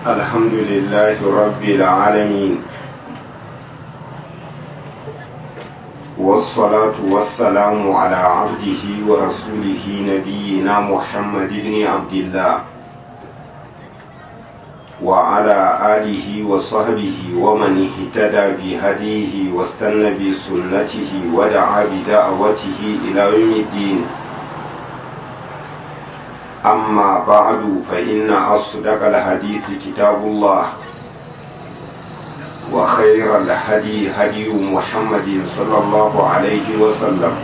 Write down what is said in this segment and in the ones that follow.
الحمد لله رب العالمين والصلاة والسلام على عبده ورسوله نبينا محمد بن عبد الله وعلى آله وصحبه ومن اهتدى بهديه واستنى بسنته ودعا بدعوته إلى يوم الدين أما بعد فإن أصدق الحديث كتاب الله وخير الهدي هدي محمد صلى الله عليه وسلم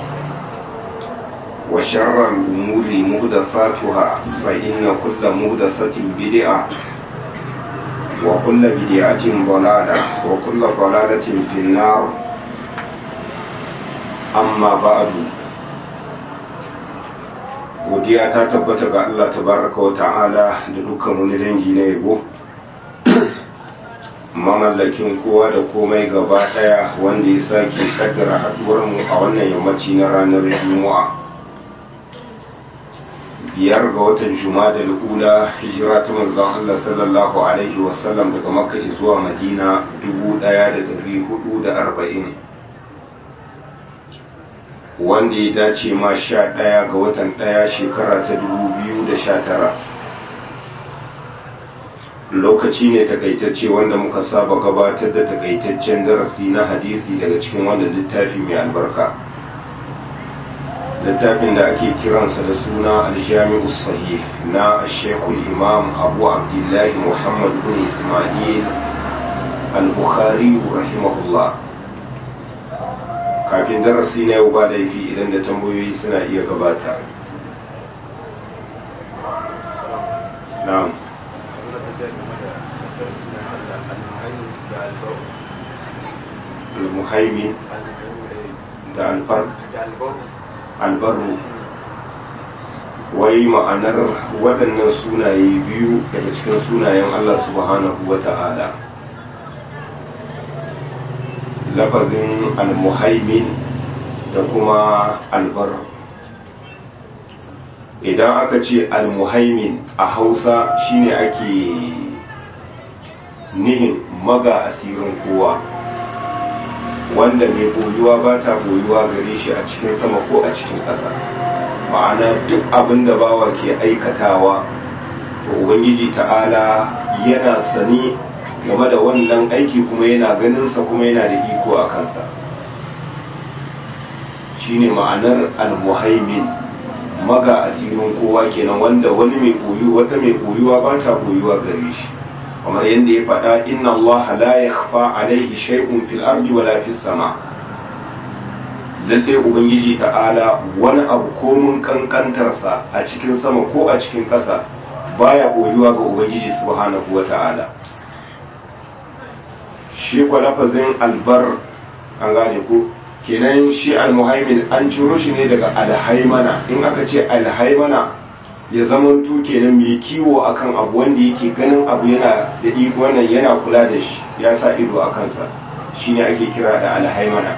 وشر الأمور مهدفاتها فإن كل مهدفة بدعة وكل بدعة ضلالة وكل ضلالة في النار أما بعد godiya ta tabbata ga Allah tabaraka wa ta'ala da dukkan wani dangi na yabo mamallakin kowa da komai gaba daya wanda ya sake kaddara haduwar mu a wannan yammaci na ranar juma'a biyar ga watan da ula hijira ta manzon Allah sallallahu alaihi wasallam daga makka zuwa madina 1440 wanda ya dace ma sha ɗaya ga watan ɗaya shekara ta dubu biyu da sha tara lokaci ne takaitacce wanda muka saba gabatar da takaitaccen darasi na hadisi daga cikin wannan littafi mai albarka littafin da ake kiransa da suna aljami'u sahih na shekul imam abu abdullahi muhammad bin ismail al-bukhari rahimahullah kafin darasi na yau ba laifi idan da tambayoyi suna iya gabata na'am al-muhaimin da alfar albaru wai ma'anar waɗannan sunaye biyu daga cikin sunayen Allah subhanahu wa ta'ala lafazin almuhaimin da kuma albar idan aka ce almuhaimin a hausa shine ake nihin maga asirin kowa wanda mai boyuwa ba ta boyuwa gare shi a cikin sama ko a cikin ƙasa ma'ana duk abin da bawa ke aikatawa to ubangiji ta'ala yana sani game da wannan aiki kuma yana ganinsa kuma yana da iko a kansa shine ma'anar almuhaimin maga asirin kowa kenan wanda wani mai koyu wata mai koyuwa ba ta koyuwa gare shi kamar yadda ya faɗa inna Allah la yakhfa alaihi shay'un fil ardi wala fis sama lalle ubangiji ta'ala wani abu komun kankantarsa a cikin sama ko a cikin ƙasa baya koyuwa ga ubangiji subhanahu wa ta'ala shi kwa lafazin albar an gane ku kenan shi almuhaimin an ciro shi ne daga alhaimana in aka ce alhaimana ya zama tu kenan mai kiwo akan abu wanda yake ganin abu yana da iko wannan yana kula da shi ya sa ido a kansa shine ake kira da alhaimana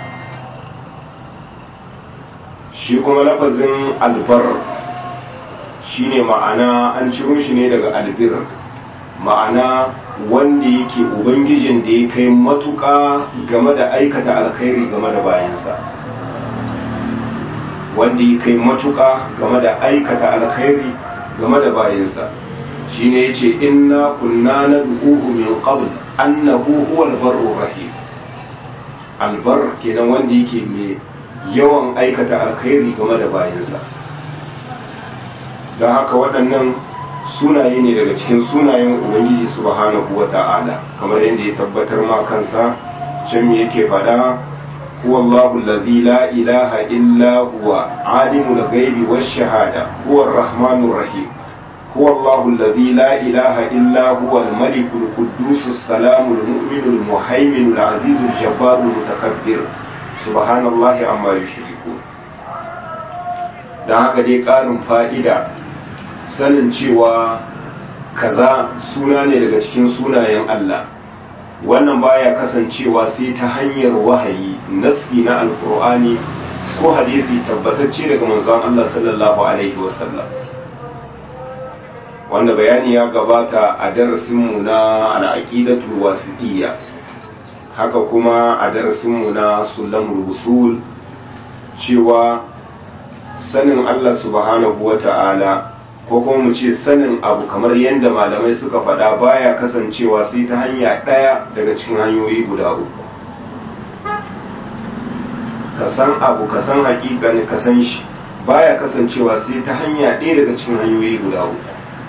shi kuma lafazin albar shine ma'ana an ciro shi ne daga albir ma'ana wanda yake ubangijin da ya kai matuƙa game da aikata alkhairi game da bayansa wanda ya kai matuƙa game da aikata alkhairi game da bayansa shi ne ya ce inna kunna na duhu min qabl annahu huwa albarru rahim albar kenan wanda yake mai yawan aikata alkhairi game da bayansa don haka waɗannan sunaye ne daga cikin sunayen ubangiji subhanahu wa ta'ala kamar yadda ya tabbatar ma kansa can me yake faɗa huwa Allahu allazi la ilaha illa huwa alimul ghaibi wash shahada huwa ar-rahmanur rahim huwa Allahu allazi la ilaha illa huwa al-malikul quddus as-salamul mu'minul muhaiminul azizul jabbarul mutakabbir subhanallahi amma yushrikun dan haka dai ƙarin fa'ida sanin cewa kaza suna ne daga cikin sunayen Allah wannan baya kasancewa sai ta hanyar wahayi nassi na alkur'ani ko hadisi tabbatacce daga manzon Allah sallallahu alaihi wasallam wanda bayani ya gabata a darasinmu na al'aqidatul wasiqiyya haka kuma a darasinmu na sulamul usul cewa sanin Allah subhanahu wata'ala ko kuma mu ce sanin abu kamar yadda malamai suka faɗa baya kasancewa sai ta hanya ɗaya daga cikin hanyoyi guda uku ka san abu ka san hakikani ka san shi baya kasancewa sai ta hanya ɗaya daga cikin hanyoyi guda uku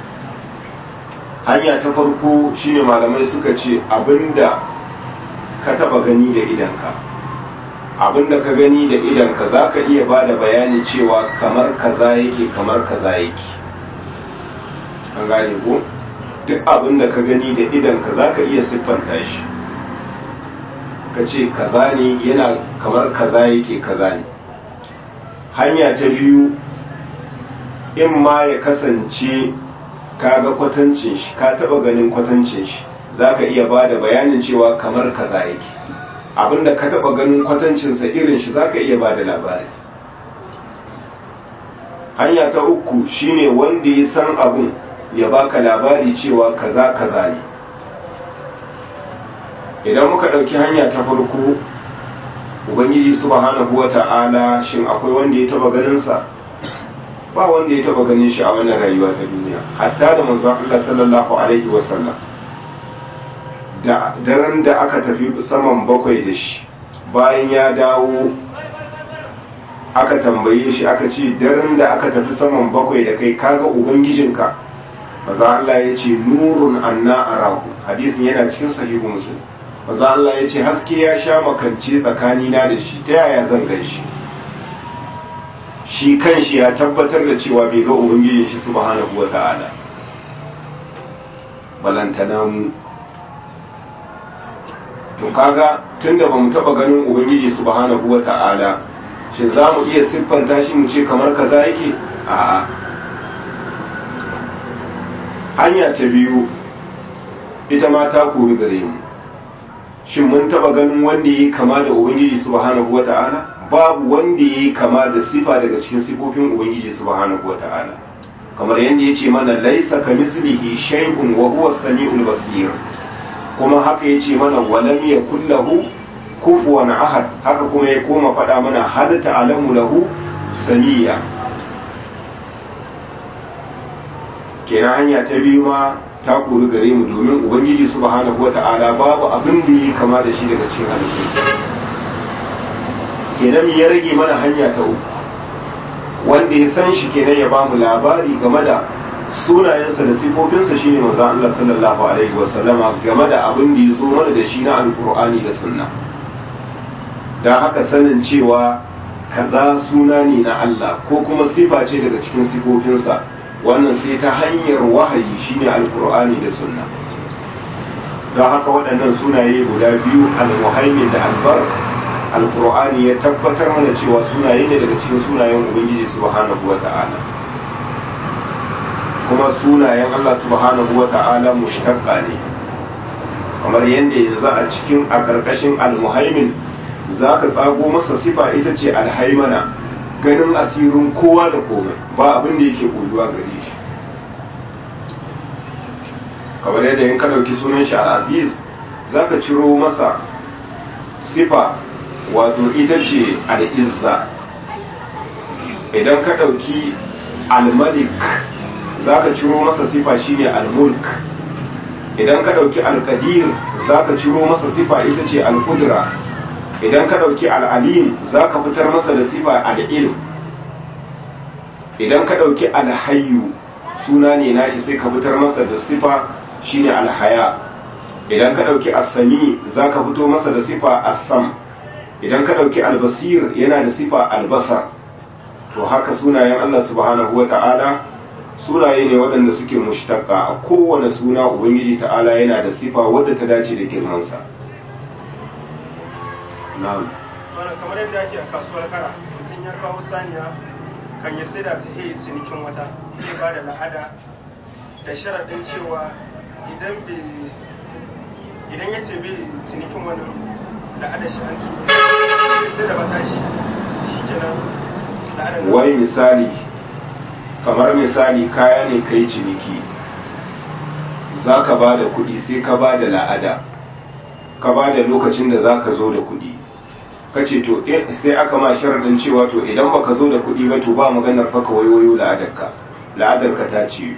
hanya ta farko shine malamai suka ce abinda ka taba gani da idanka abinda ka gani da idanka za ka iya ba da bayani cewa kamar kaza yake kamar kaza yake an gane ko duk abinda ka gani da idanka za ka iya siffanta shi ka ce kaza ne yana kamar kaza yake kaza ne hanya ta biyu in ma ya kasance ka ga kwatancin shi ka taba ganin kwatancin shi za ka iya ba da bayanin cewa kamar kaza yake abinda ka taba ganin kwatancinsa irin shi za ka iya ba da labari hanya ta uku shine wanda ya san abun ya baka labari cewa kaza kaza ne idan muka ɗauki hanya ta farko ubangiji subhanahu wa ta'ala shin akwai wanda ya taba ganinsa ba wanda ya taba ganin shi a wannan rayuwa ta duniya hatta da manzon Allah sallallahu alaihi wasallam da daren da aka tafi saman bakwai da shi bayan ya dawo aka tambaye shi aka ce daren da aka tafi saman bakwai da kai kaga ubangijinka maza Allah ya ce nurun anna arahu hadisin yana cikin sahihu muslim maza Allah ya ce haske ya sha makance tsakanina da shi ta yaya zan gan shi shi kanshi ya tabbatar da cewa bai ga ubangijin shi subhanahu wa ta'ala balantana mu to kaga tunda bamu taba ganin ubangiji subhanahu wa ta'ala shin za mu iya siffanta shi mu ce kamar kaza yake a'a hanya ta biyu ita ma ta koyi gare mu shin mun taba ganin wanda yi kama da ubangiji subhanahu wa ta'ala babu wanda ya kama da sifa daga cikin sifofin ubangiji subhanahu wata'ala kamar yadda ya ce mana laisa ka mislihi shay'un wa huwa samiul basir kuma haka ya ce mana walam yakul lahu kufuwan ahad haka kuma ya koma faɗa mana hal ta'lamu lahu samiya kenan hanya ta biyu ma ta kori gare mu domin ubangiji subhanahu wata'ala babu abin da ya kama da shi daga cikin halittu kenan ya rage mana hanya ta uku wanda ya san shi kenan ya bamu labari game da sunayensa da sifofinsa shine manzon Allah sallallahu alaihi wasallama game da abin da ya zo mana da shi na alkur'ani da sunna don haka sanin cewa kaza suna ne na Allah ko kuma sifa ce daga cikin sifofinsa wannan sai ta hanyar wahayi shine alkur'ani da sunna don haka waɗannan sunaye guda biyu al-muhaimin da albar alkur'ani ya tabbatar mana cewa sunaye ne daga cikin sunayen ubangiji subhanahu wa ta'ala kuma sunayen Allah subhanahu wa ta'ala mushtaqqa ne kamar yadda yanzu a cikin a ƙarƙashin almuhaimin za ka tsago masa sifa ita ce alhaimana ganin asirin kowa da komai ba abin da yake koyuwa gare shi kamar yadda in ka ɗauki sunan shi al-aziz za ka ciro masa sifa wato ita ce al'izza idan ka ɗauki al-malik za ka ciro masa sifa shine al-mulk idan ka ɗauki al-qadir za ka ciro masa sifa ita ce al-qudra idan ka ɗauki al-alim za ka fitar masa da sifa al-ilm idan ka ɗauki al-hayyu suna ne nashi sai ka fitar masa da sifa shine al-haya idan ka ɗauki as-sami za ka fito masa da sifa as-sam idan ka ɗauki al-basir yana da sifa al-basar to haka sunayen Allah subhanahu wa ta'ala sunaye ne waɗanda suke mushtaka a kowane suna ubangiji ta'ala yana da sifa wadda ta dace da girmansa na'am wannan kamar yadda ake a kasuwar kara mutum ya kawo saniya kan ya sai da ta yi cinikin wata zai ba da la'ada da sharaɗin cewa idan bai idan ya ce bai cinikin wani la'ada shi an tuba sai da bata shi shi kenan la'adar wai misali kamar misali kaya ne kai ciniki za ka ba da kuɗi sai ka ba da la'ada ka ba da lokacin da za ka zo da kuɗi ka ce to sai aka ma sharaɗin cewa to idan ba ka zo da kuɗi ba to ba maganar faka wayoyo la'adarka la'adarka ta ciyo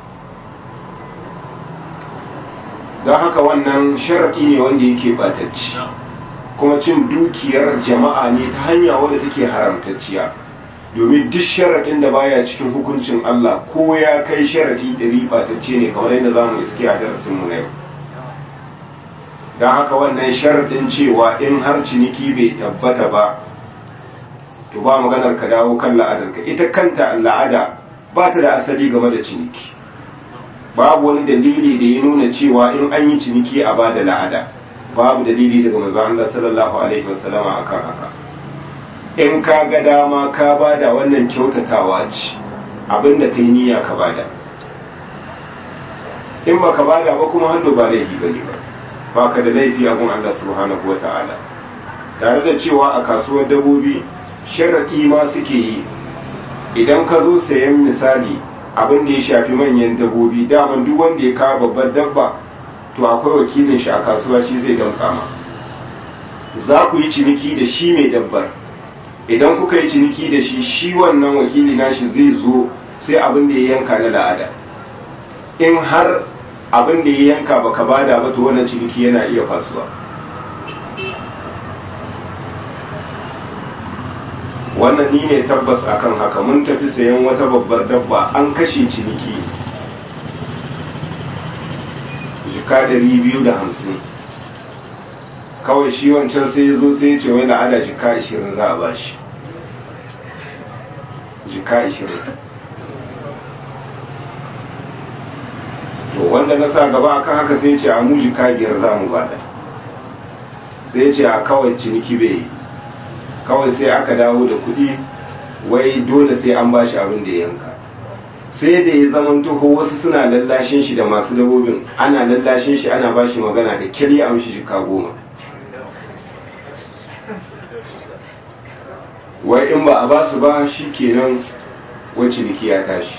don haka wannan sharaɗi ne wanda yake batacci kuma cin dukiyar jama'a ne ta hanya wadda take haramtacciya domin duk sharaɗin da baya cikin hukuncin Allah ko ya kai sharaɗi ɗari batacce ne kamar yadda za mu iske a darasin mu na yau don haka wannan sharaɗin cewa in har ciniki bai tabbata ba to ba maganar ka dawo kan la'adarka ita kanta la'ada ba ta da asali game da ciniki babu wani dalili da ya nuna cewa in an yi ciniki a ba da la'ada babu dalili daga manzon Allah sallallahu alaihi wasallam akan haka in ka ga dama ka bada wannan kyautatawa ce abinda kai niyya ka bada in ba ka bada ba kuma hannu ba laifi bane ba ba ka da laifi a gun Allah subhanahu wa ta'ala tare da cewa a kasuwar dabobi sharaɗi ma suke yi idan ka zo sayan misali abin da ya shafi manyan dabobi daman duk wanda ya kawo babbar dabba to akwai wakilin shi a kasuwa shi zai damka ma za ku yi ciniki da shi mai dabbar idan kuka yi ciniki da shi shi wannan wakili nashi zai zo sai abin da ya yanka na la'ada in har abin da ya yanka baka bada ba to wannan ciniki yana iya fasuwa wannan ni ne tabbas akan haka mun tafi sayan wata babbar dabba an kashe ciniki jika dari biyu da hamsin kawai shi wancan sai ya zo sai ya ce wai la'ada jika ashirin za a ba shi jika ashirin to wanda na sa gaba akan haka sai ya ce a mu jika biyar za mu bada sai ya ce a kawai ciniki bai yi kawai sai aka dawo da kuɗi wai dole sai an bashi abin da yanka sai da ya zama tuho wasu suna lallashin shi da masu dabobin ana lallashin shi ana bashi magana da kirya amshi jika goma wai in ba a ba su ba shi kenan wacce ciniki ya tashi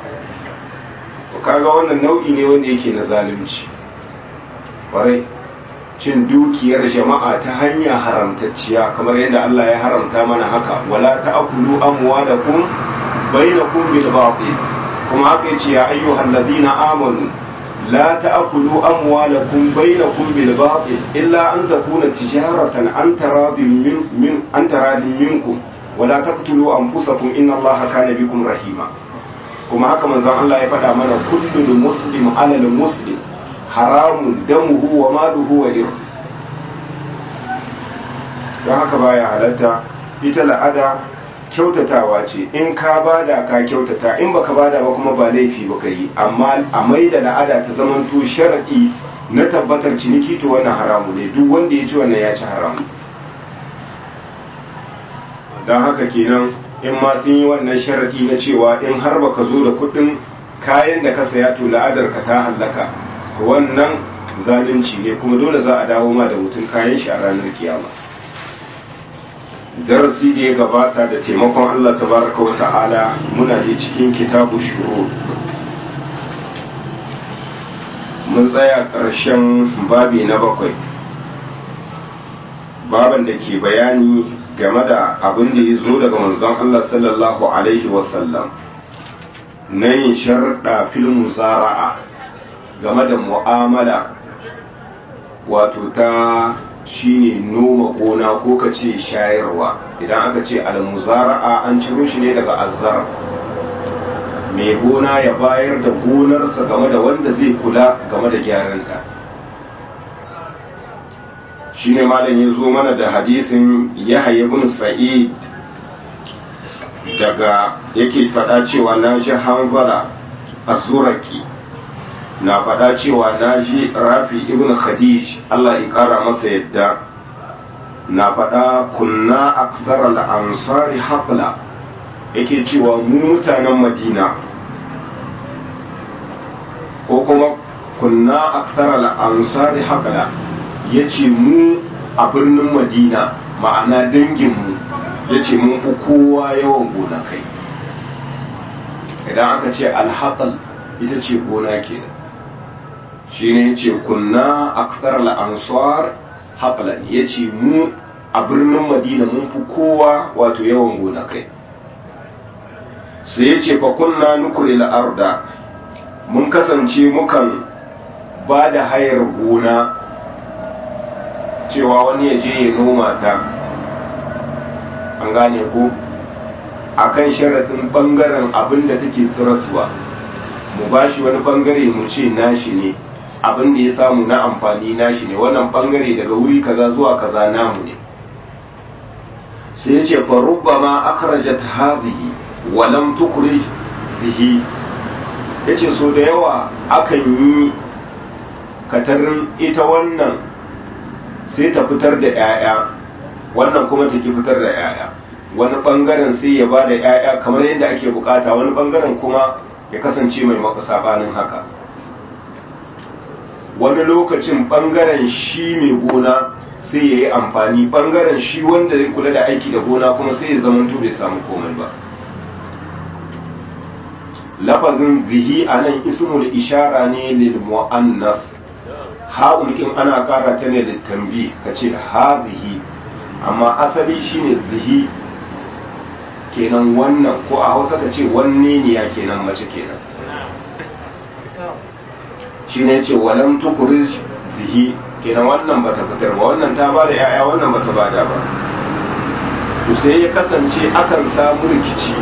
kaga wannan nau'i ne wanda yake na zalunci ƙwarai cin dukiyar jama'a ta hanya haramtacciya kamar yadda Allah ya haramta mana haka wala ta'kulu amwalakum bainakum bil batil kuma haka yace ya ayyuhal ladina amanu la ta'kulu amwalakum bainakum bil batil illa an takuna tijaratan an taradin min, min an taradin minkum wala taqtulu anfusakum inna Allaha kana bikum rahima kuma haka manzon Allah ya faɗa mana kullu muslim alal muslim haramun damuhu wa maluhu wa irhu don haka baya halatta ita la'ada kyautatawa ce in ka bada ka kyautata in baka bada ba kuma ba laifi baka yi amma a mai da la'ada ta zamanto sharadi na tabbatar ciniki to wannan haramu ne duk wanda ya ci wannan ya ci haramu don haka kenan in ma sun yi wannan sharadi na cewa in har baka zo da kuɗin kayan da ka saya to la'adar ka ta hallaka wannan zalunci ne kuma dole za a dawo ma da mutum kayan shi a ranar kiyama darasi da ya gabata da taimakon Allah tabaraka wa ta'ala muna da cikin kitabu shuru mun tsaya ƙarshen babi na bakwai baban da ke bayani game da abin da ya zo daga manzon Allah sallallahu alaihi wasallam na yin sharɗa fil muzara'a game da mu'amala wato ta shine noma gona ko ka ce shayarwa idan aka ce almuzara'a an ciro shi ne daga azzar mai gona ya bayar da gonarsa game da wanda zai kula game da gyaranta shine malam ya zo mana da hadisin yahya ibn sa'id daga yake faɗa cewa na ji hanzala azuraki na faɗa cewa na ji rafi ibn khadij Allah ya ƙara masa yadda na faɗa kunna akthar al-ansari haqla yake cewa mu mutanen madina ko kuma kunna akthar al-ansari haqla yace mu a birnin madina ma'ana danginmu yace mun fi kowa yawan gonakai idan aka ce alhaƙal ita ce gona kenan shi ne ce kunna aksar al'ansar haɓalan ya ce mu a birnin madina mun fi kowa wato yawan gonakai sai ya ce fa kunna nukuri la'arda mun kasance mukan ba da hayar gona cewa wani ya je ya noma ta an gane ko a kan sharaɗin ɓangaren abin da take tsirasuwa mu ba shi wani ɓangare mu ce nashi ne abin da ya samu na amfani nashi ne wannan ɓangare daga wuri kaza zuwa kaza namu ne sai ya ce farubba ma akhrajat hadhihi wa lam tukhrij bihi yace so da yawa akan yi katarin ita wannan sai ta fitar da 'ya'ya wannan kuma ta ki fitar da 'ya'ya wani bangaren sai ya ba da 'ya'ya kamar yadda ake bukata wani bangaren kuma ya kasance mai maka sabanin haka wani lokacin bangaren shi mai gona sai ya yi amfani bangaren shi wanda zai kula da aiki da gona kuma sai ya zamanto bai samu komai ba lafazin zihi a nan ismul ishara ne lil mu'annas ha'un kin ana kara ta ne da tambi ka ce hazihi amma asali shine zihi kenan wannan ko a hausa ka ce wanne ne ya kenan mace kenan shine ce walam tukuriz zihi kenan wannan bata fitar ba wannan ta bada yaya wannan bata bada ba to sai ya kasance akan samu rikici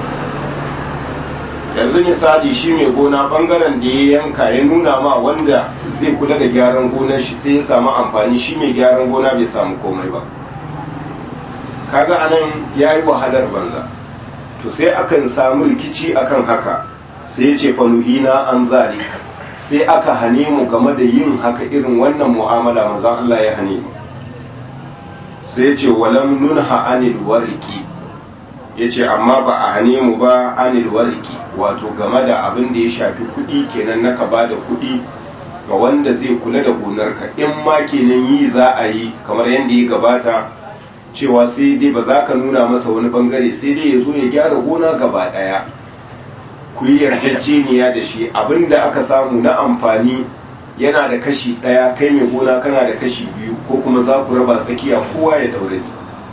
yanzu misali shi mai gona bangaren da ya yanka ya nuna ma wanda zai kula da gyaran gonar shi sai ya samu amfani shi mai gyaran gona bai samu komai ba kaga anan ya yi wahalar banza to sai akan samu rikici akan haka sai ya ce fanuhina an zari sai aka hane mu game da yin haka irin wannan mu'amala mazan Allah ya hane mu sai ya ce walam nunha anil wariki ya ce amma ba a hane mu ba anil wariki wato game da abin da ya shafi kuɗi kenan na ka ba da kuɗi ga wanda zai kula da gonarka in ma kenan yi za a yi kamar yadda ya gabata cewa sai dai ba za ka nuna masa wani bangare sai dai ya zo ya gyara gona gaba ɗaya ku yi yarjejeniya da shi abin da aka samu na amfani yana da kashi ɗaya kai mai gona kana da kashi biyu ko kuma za ku raba tsakiya kowa ya daure ni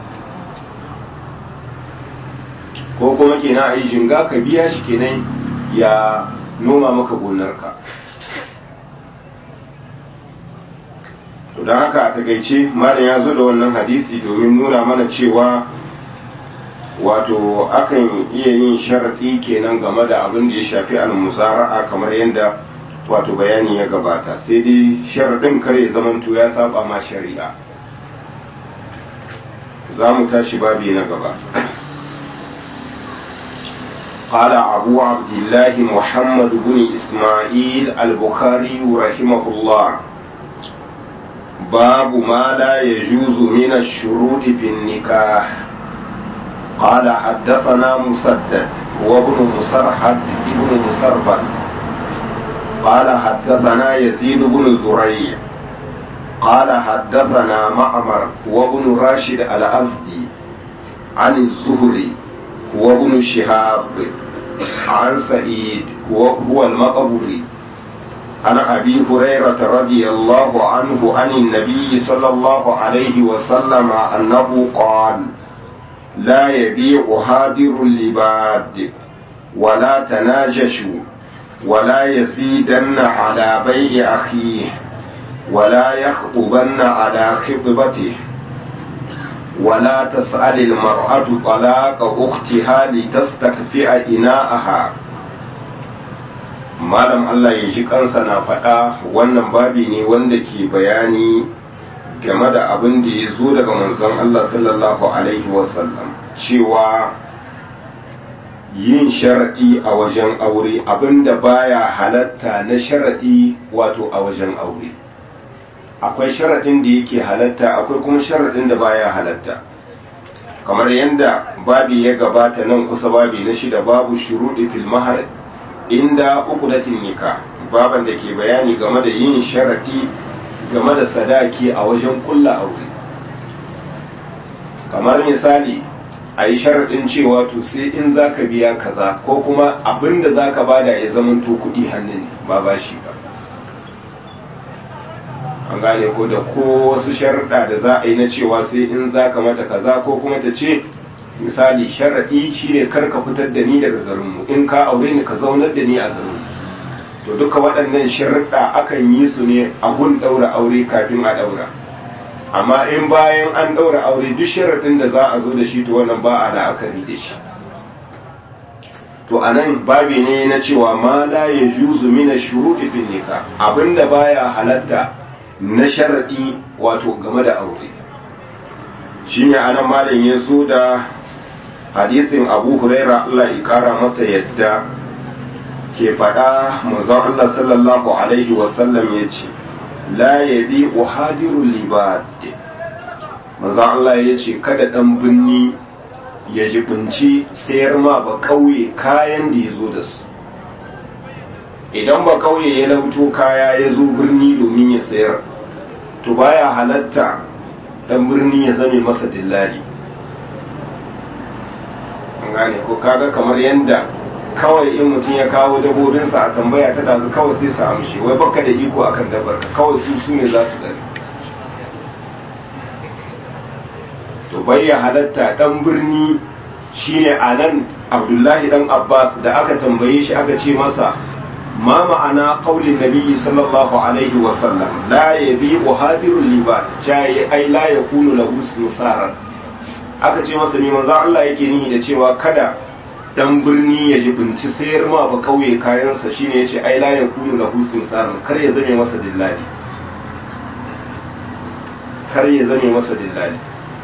ko kuma kenan a yi jinga ka biya shi kenan ya noma maka gonarka to don haka a takaice malam ya zo da wannan hadisi domin nuna mana cewa wato akan iya yin sharaɗi kenan game da abin da ya shafi al-musara'a kamar yadda wato bayani ya gabata sai dai sharaɗin kare zamanto ya saba ma shari'a za mu tashi babi na gaba قال أبو عبد الله محمد بن إسماعيل البخاري رحمه الله باب ما لا يجوز من الشروط في النكاح قال حدثنا مسدد وابن مسرحد ابن مسربل قال حدثنا يزيد بن زريع قال حدثنا معمر وابن راشد الأزدي عن الزهري وابن شهاب عن سعيد وهو المقبري عن أبي هريرة رضي الله عنه عن النبي صلى الله عليه وسلم أنه قال لا يبيع هادر اللباد ولا تناجشوا ولا يزيدن على بيع أخيه ولا يخطبن على خطبته ولا تسأل المرأة طلاق أختها لتستكفئ إناءها malam Allah ya ji kansa na faɗa wannan babi ne wanda ke bayani game da abin da ya zo daga manzon Allah sallallahu alaihi wasallam cewa yin sharaɗi a wajen aure abin da baya halatta na sharaɗi wato a wajen aure akwai sharaɗin da yake halatta akwai kuma sharaɗin da baya halatta kamar yadda babi ya gabata nan kusa babi na shida babu shuruɗi fil mahar inda uqdatin nikah baban da ke bayani game da yin sharaɗi game da sadaki a wajen kulla aure kamar misali a yi sharaɗin cewa to sai in za ka biya kaza ko kuma abin da za ka bada ya zamanto kuɗi hannun ba ba shi ba an gane ko da ko wasu sharuɗa da za a yi na cewa sai in za ka mata kaza ko kuma ta ce misali sharaɗi shine kar ka fitar da ni daga garinmu in ka aure ni ka zaunar da ni a garinmu to duka waɗannan sharuɗa akan yi su ne a gun ɗaura aure kafin a ɗaura amma in bayan an ɗaura aure duk sharaɗin da za a zo da shi to wannan ba a la'akari da shi to a nan babi ne na cewa ma la ya juzu mina shuruɗi bin nika abinda baya halatta na sharaɗi wato game da aure shi ne a nan malam ya zo da hadisin abu huraira Allah ya kara masa yadda ke faɗa manzon Allah sallallahu alaihi wasallam ya ce la ya bi uhadirul libad manzon Allah ya ce kada ɗan binni ya jibinci sayar ma ba kauye kayan da ya zo da su idan ba kauye ya lauto kaya ya zo birni domin ya sayar to baya halatta dan birni ya zame masa dillali an gane ko kaga kamar yanda kawai in mutum ya kawo dabobinsa a tambaya ta dazu kawai sai sa amshi wai baka da iko akan dabar kawai su su ne za su dare to bai ya halatta dan birni shine anan abdullahi dan abbas da aka tambaye shi aka ce masa ma ma'ana qaulin nabiyyi sallallahu alaihi wa sallam la yabi uhadirul liba jaye ai la yakunu lahu musarar aka ce masa ne manzo Allah yake nihi da cewa kada dan birni ya ji binci sayar ma ba kauye kayansa shine yace ai la yakunu lahu musarar kar ya zame masa dillali kar ya zame masa dillali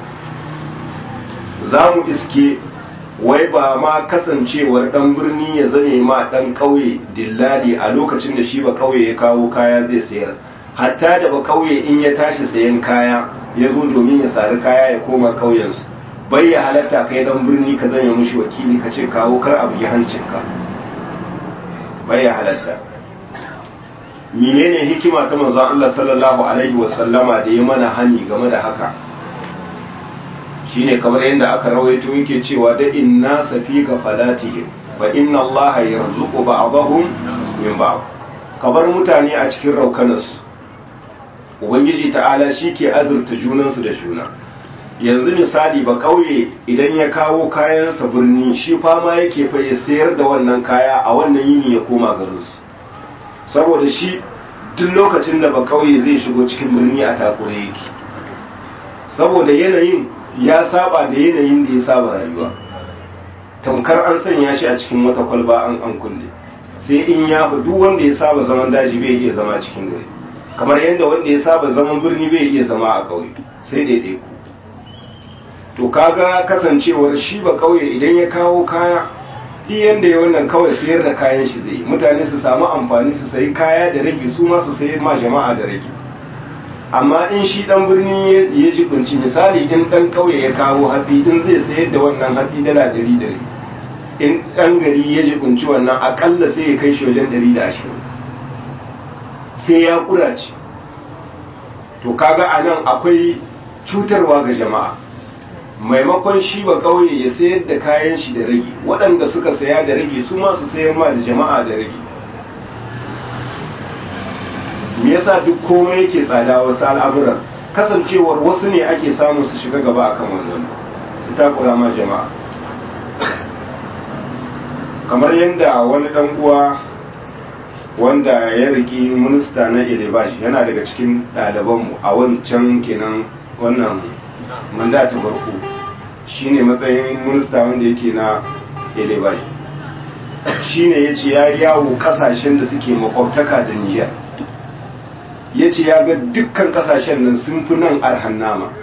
za mu iske wai ba ma kasancewar dan birni ya zame ma dan kauye dillali a lokacin da shi ba kauye ya kawo kaya zai sayar hatta da ba kauye in ya tashi sayan kaya ya zo domin ya sari kaya ya koma kauyensu bai ya halatta kai dan birni ka zame mushi wakili ka ce kawo kar abu ya hancinka bai ya halatta menene hikima ta manzon Allah sallallahu alaihi wasallama da ya mana hani game da haka shine kamar yadda aka rawaito yake cewa da inna safika falatihim fa inna Allah yarzuqu ba'dahum min ba'd kabar mutane a cikin raukanarsu ubangiji ta'ala shi ke azurta junansu da juna yanzu misali ba kauye idan ya kawo kayansa birni shi fama yake fa ya sayar da wannan kaya a wannan yini ya koma garinsu saboda shi duk lokacin da ba kauye zai shigo cikin birni a takure yake saboda yanayin ya saba da yanayin da ya saba rayuwa tamkar an sanya shi a cikin wata kwalba an an kulle sai in ya duk wanda ya saba zaman daji bai iya zama cikin gari kamar yadda wanda ya saba zaman birni bai iya zama a ƙauye sai daidai ku to kaga kasancewar shi ba ƙauye idan ya kawo kaya duk yanda ya wannan kawai sayar da kayan shi zai mutane su samu amfani su sayi kaya da rage su ma su sayi ma jama'a da rage amma in shi dan birni ya jibinci misali in dan kauye ya kawo hatsi in zai sayar da wannan hatsi dala dari dari in dan gari ya jibinci wannan akalla sai ya kai shi wajen dari da ashirin sai ya kurace to kaga a nan akwai cutarwa ga jama'a maimakon shi ba kauye ya sayar da kayan shi da rage waɗanda suka saya da rage su ma su sayar ma da jama'a da rage me yasa duk komai yake tsada wasu al'amuran kasancewar wasu ne ake samun su shiga gaba akan wannan su takura ma jama'a kamar yadda wani dan uwa wanda ya riki minista na elebashi yana daga cikin ɗalibanmu a wancan kenan wannan mandata farko shine matsayin minista wanda yake na elebashi shine ya ce ya yawo kasashen da suke makwabtaka da niyyar ya ce ya ga dukkan kasashen nan sun fi nan arhan nama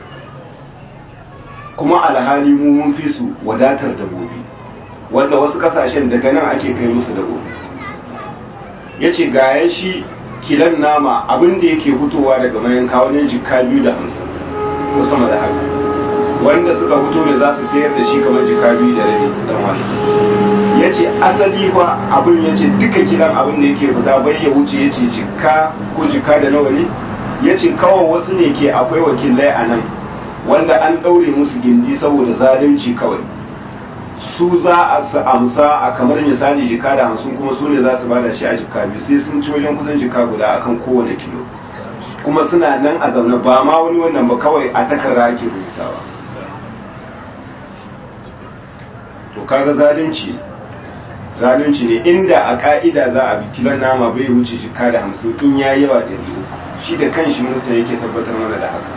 kuma alhali mu mun fi su wadatar dabobi wanda wasu kasashen daga nan ake kai musu dabobi ya ce ga shi kilan nama abin da yake fitowa daga mayanka wajen jika biyu da hamsin ko sama da haka wanda suka fito ne za su sayar da shi kamar jika biyu da rabi su dan wani ya ce asali fa abin ya ce duka kiran abin da yake fita bai ya wuce ya ce jika ko jika da nawa ne ya ce kawai wasu ne ke akwai wakilai a nan wanda an ɗaure musu gindi saboda zalunci kawai su za a su amsa a kamar misali jika da hamsin kuma su ne za su bada shi a jika biyu sai sun ci wajen kusan jika guda akan kowane kilo kuma suna nan a zaune ba ma wani wannan ba kawai a takarda ake rubutawa to kaga zalunci zalunci ne inda a ka'ida za a bi kilon nama bai wuce jika da hamsin in ya yawa da biyu shi da kanshi minista yake tabbatar mana da haka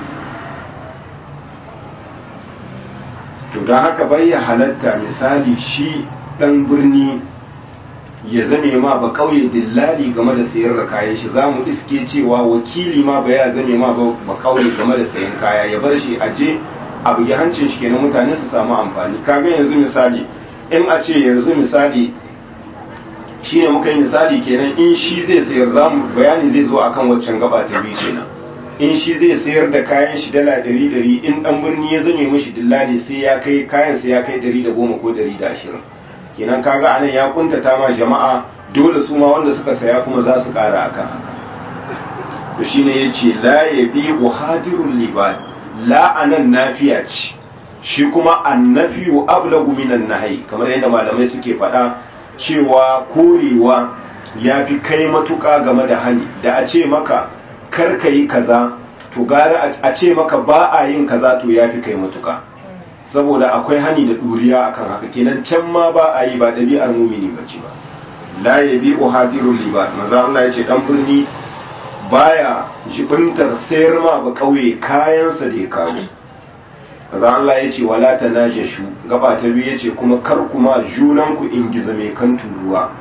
to don haka bai ya halatta misali shi dan birni ya zame ma ba kauye dillali game da sayar da kayan shi za mu iske cewa wakili ma ba ya zame ma ba kauye game da sayan kaya ya bar shi aje a bugi hancin shi kenan mutane su samu amfani kaga yanzu misali in a ce yanzu misali shine muka yi misali kenan in shi zai sayar za mu bayani zai zo akan waccan gaba ta biyu kenan in shi zai sayar da kayan shi dala dari dari in dan birni ya zame mishi dillali sai ya kai kayan sai ya kai dari da goma ko dari da ashirin kenan kaga anan ya kuntata ma jama'a dole su ma wanda suka saya kuma za su kara akan to shine yace la yabi uhadirul libad la anan nafiya ce shi kuma annafiyu ablagu minan nahyi kamar yadda malamai suke faɗa cewa korewa ya fi kai matuƙa game da hani da a ce maka kar ka yi kaza to gara a ce maka ba a yin kaza to ya fi kai matuƙa saboda akwai hani da ɗuriya akan haka kenan can ma ba a yi ba ɗabi'ar mumini ba ce ba la ya bi uhadirul liba maza Allah ya ce dan birni baya jibintar sayar ma ba kauye kayansa da ya kawo maza Allah ya ce wala ta najashu gaba ta biyu ya ce kuma kar kuma junanku in giza mai kan turuwa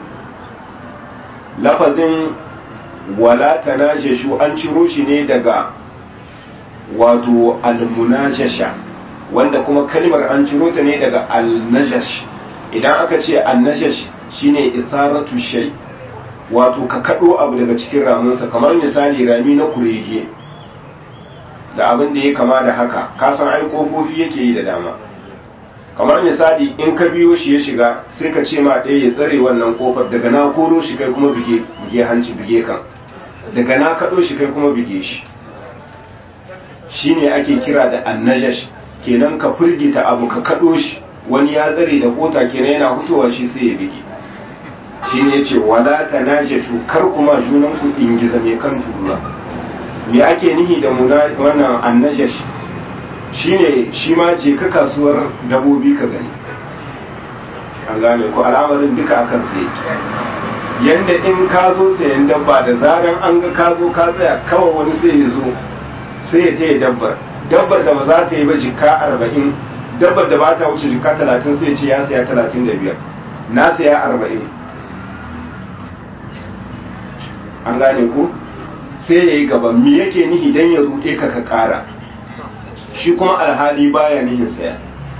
lafazin wala ta najashu an ciro shi ne daga wato almunajasha wanda kuma kalmar an ciro ta ne daga alnajash idan aka ce alnajash shine isaratu shay wato ka kado abu daga cikin ramunsa kamar misali rami na kurege da abin da ya kama da haka kasan ai kofofi yake yi da dama kamar misali in ka biyo shi ya shiga sai ka ce ma ɗaya ya tsare wannan kofar daga na koro shi kai kuma bige bige hanci bige kan daga na kaɗo shi kai kuma bige shi shine ake kira da annajash kenan ka firgita abu ka kaɗo shi wani ya tsare da kota kenan yana fitowa shi sai ya bige shine yace wala tanajashu kar kuma junan ku ingiza mai kan tura me ake nihi da wannan annajash shine shi ma je ka kasuwar dabobi ka gani an gane ko al'amarin duka akan sai yanda in ka zo sayan dabba da zaran an ga ka zo ka tsaya kawai wani sai ya zo sai ya taya dabbar dabbar da ba za ta yi ba jika arba'in dabbar da ba ta wuce jika talatin sai ce ya saya talatin da biyar na saya arba'in an gane ku sai ya yi gaba me yake nihi don ya ruɗe ka ka ƙara shi kuma alhali baya nihin saya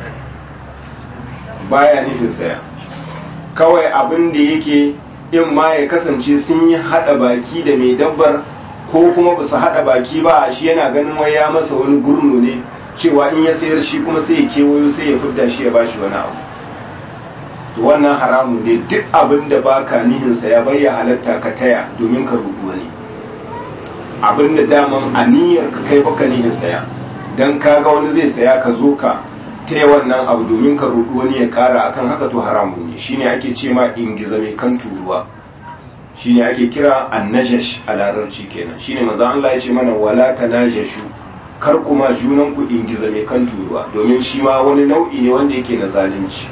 baya nufin saya kawai abin da yake in ma ya kasance sun yi haɗa baki da mai dabbar ko kuma ba su haɗa baki ba shi yana ganin wai ya masa wani gurnu ne cewa in ya sayar shi kuma sai ya kewayo sai ya fidda shi ya bashi wani abu to wannan haramun ne duk abin da baka nihinsa ya bayya halatta ka taya domin ka rubu wani abin da daman aniyar ka kai baka nihin saya dan kaga wani zai saya ka zo ka taya wannan abu domin ka rubu wani ya kara akan haka to haramun ne shine ake ce ma ingiza mai kan turuwa shine ake kira annajash a larabci kenan shine manzo Allah ya ce mana wala tanajashu kar kuma junan ku ingiza mai kan turuwa domin shi ma wani nau'i ne wanda yake na zalunci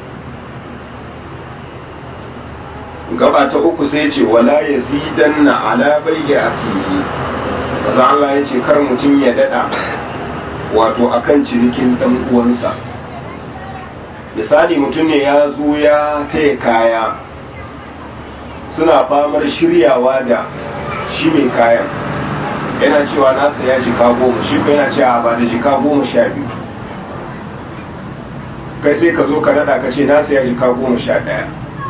gaba ta uku sai ce wala yazidanna ala bayyi akihi manzo Allah ya ce kar mutum ya dada wato akan cinikin dan uwansa misali mutum ne ya zo ya taya kaya suna famar shiryawa da shi mai kayan yana cewa nasa ya jika goma shi ko yana cewa ba da jika goma sha biyu kai sai ka zo ka nada ka ce nasa ya jika goma sha ɗaya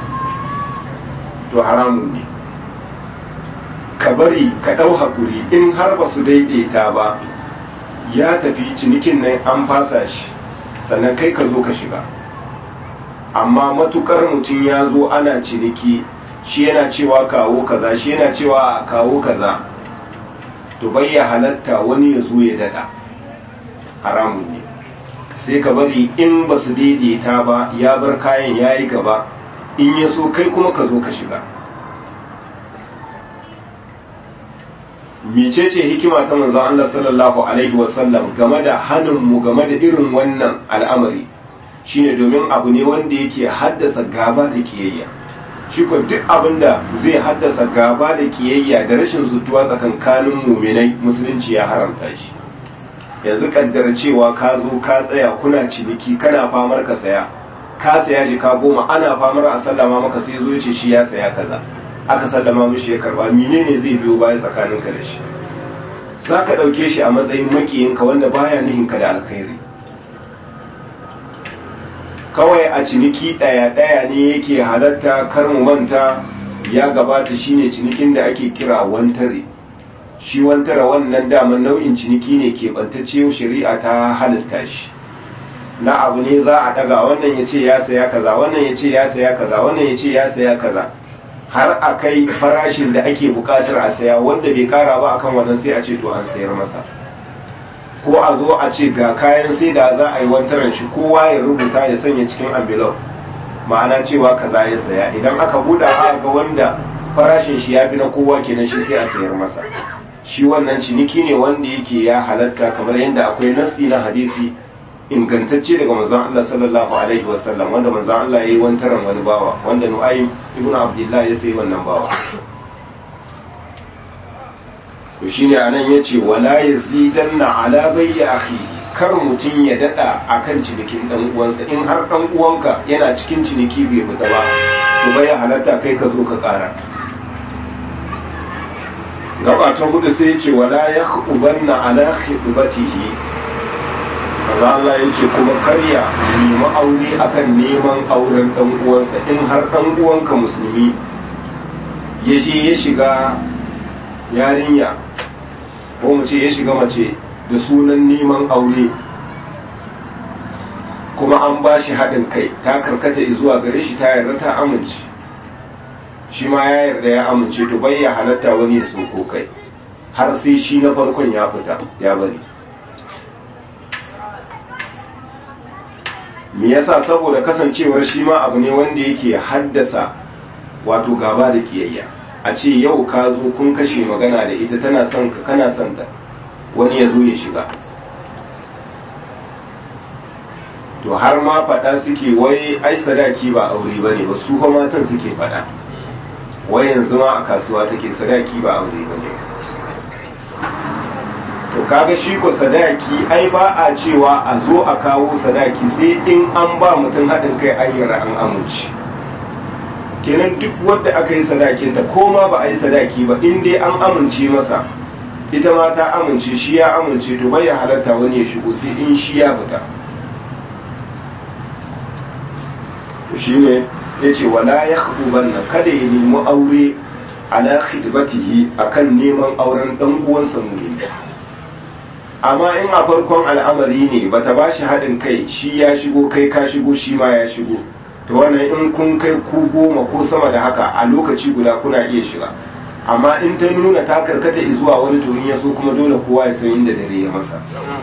to haramun ne ka bari ka ɗau haƙuri in har ba su daidaita ba ya tafi cinikin nan an fasa shi sannan kai ka zo ka shiga amma matukar mutum ya zo ana ciniki shi yana cewa kawo kaza shi yana cewa kawo kaza to bai ya halatta wani ya zo ya dada haramun ne sai ka bari in ba su daidaita ba ya bar kayan ya yi gaba in ya so kai kuma ka zo ka shiga micece hikima ta manzon Allah sallallahu alaihi wasallam game da hanin mu game da irin wannan al'amari shine domin abu ne wanda yake haddasa gaba da kiyayya shi ko duk abin da zai haddasa gaba da kiyayya da rashin zutuwa tsakankanin muminai musulunci ya haramta shi yanzu kaddara cewa ka zo ka tsaya kuna ciniki kana famar ka saya ka saya jika goma ana famar a sallama maka sai zo ce shi ya saya kaza aka sallama mishi ya karba menene zai biyo baya tsakaninka da shi za ka ɗauke shi a matsayin makiyinka wanda baya nihinka da alkhairi kawai a ciniki ɗaya-ɗaya ne yake halatta kar mu manta ya gabata shine cinikin da ake kira wantare shi wantare wannan daman nau'in ciniki ne ke bantacce shari'a ta halitta shi na abu ne za a daga wannan ya ce ya saya kaza wannan ya ce ya saya kaza wannan ya ce ya saya kaza har a kai farashin da ake bukatar a saya wanda bai kara ba akan wannan sai a ce to an sayar masa ko a zo a ce ga kayan sai da za a yi wantaran shi kowa ya rubuta ya sanya cikin envelope ma'ana cewa kaza ya saya idan aka buɗa a ga wanda farashin shi ya fi na kowa kenan shi sai a sayar masa shi wannan ciniki ne wanda yake ya halatta kamar yadda akwai nasi na hadisi ingantacce daga manzon Allah sallallahu alaihi wasallam wanda manzon Allah yayi wantaran wani bawa wanda Nu'aym ibn Abdullah ya sayi wannan bawa to shine anan yace wala yazidanna ala bayyi akhihi kar mutum ya dada akan cinikin dan uwansa in har dan uwanka yana cikin ciniki bai fita ba to bai halatta kai ka zo ka kara gaba ta hudu sai yace wala yakhubanna ala khitbatihi maza Allah yace kuma karya nemi aure akan neman auren dan uwansa in har dan uwanka musulmi ya je ya shiga yarinya ko mu ce ya shiga mace da sunan neman aure kuma an ba shi haɗin kai ta karkata zuwa gare shi ta yarda ta amince shi ma ya yarda ya amince to bai ya halatta wani ya sauko kai har sai shi na farkon ya fita ya bari me yasa saboda kasancewar shi ma abu ne wanda yake haddasa wato gaba da kiyayya a ce yau ka zo kun kashe magana da ita tana son ka kana son ta wani ya zo ya shiga to har ma faɗa suke wai ai sadaki ba aure ba ne ba su fa matan suke faɗa wai yanzu ma a kasuwa take sadaki ba aure ba ne to kaga shi ko sadaki ai ba a cewa a zo a kawo sadaki sai in an ba mutum haɗin kai ayyara an amince kenan duk wadda aka yi sadakinta ko ma ba a yi sadaki ba in dai an amince masa ita ma ta amince shi ya amince to bai halarta wani ya shigo sai in shi ya fita to shine yace wala yakhdubanna kada ya nemi aure ala khidbatihi akan neman auren dan uwansa mu'min amma in a farkon al'amari ne bata bashi haɗin kai shi ya shigo kai ka shigo shi ma ya shigo to wannan in kun kai ku goma ko sama da haka a lokaci guda kuna iya shiga amma in ta nuna ta karkata zuwa wani to in ya so kuma dole kowa ya san inda dare ya masa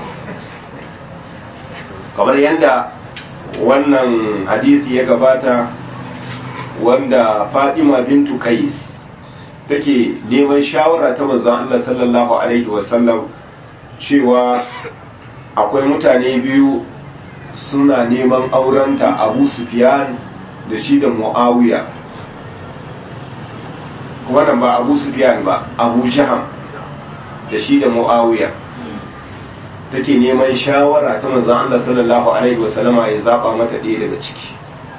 kamar yadda wannan hadisi ya gabata wanda Fatima bintu Kais take neman shawara ta manzon Allah sallallahu alaihi wasallam cewa akwai mutane biyu suna neman aurenta abu sufyan da shi da mu'awiya wannan ba abu sufyan ba abu jaham da shi da mu'awiya take neman shawara ta manzon Allah sallallahu alaihi wasallama ya zaba mata ɗaya daga ciki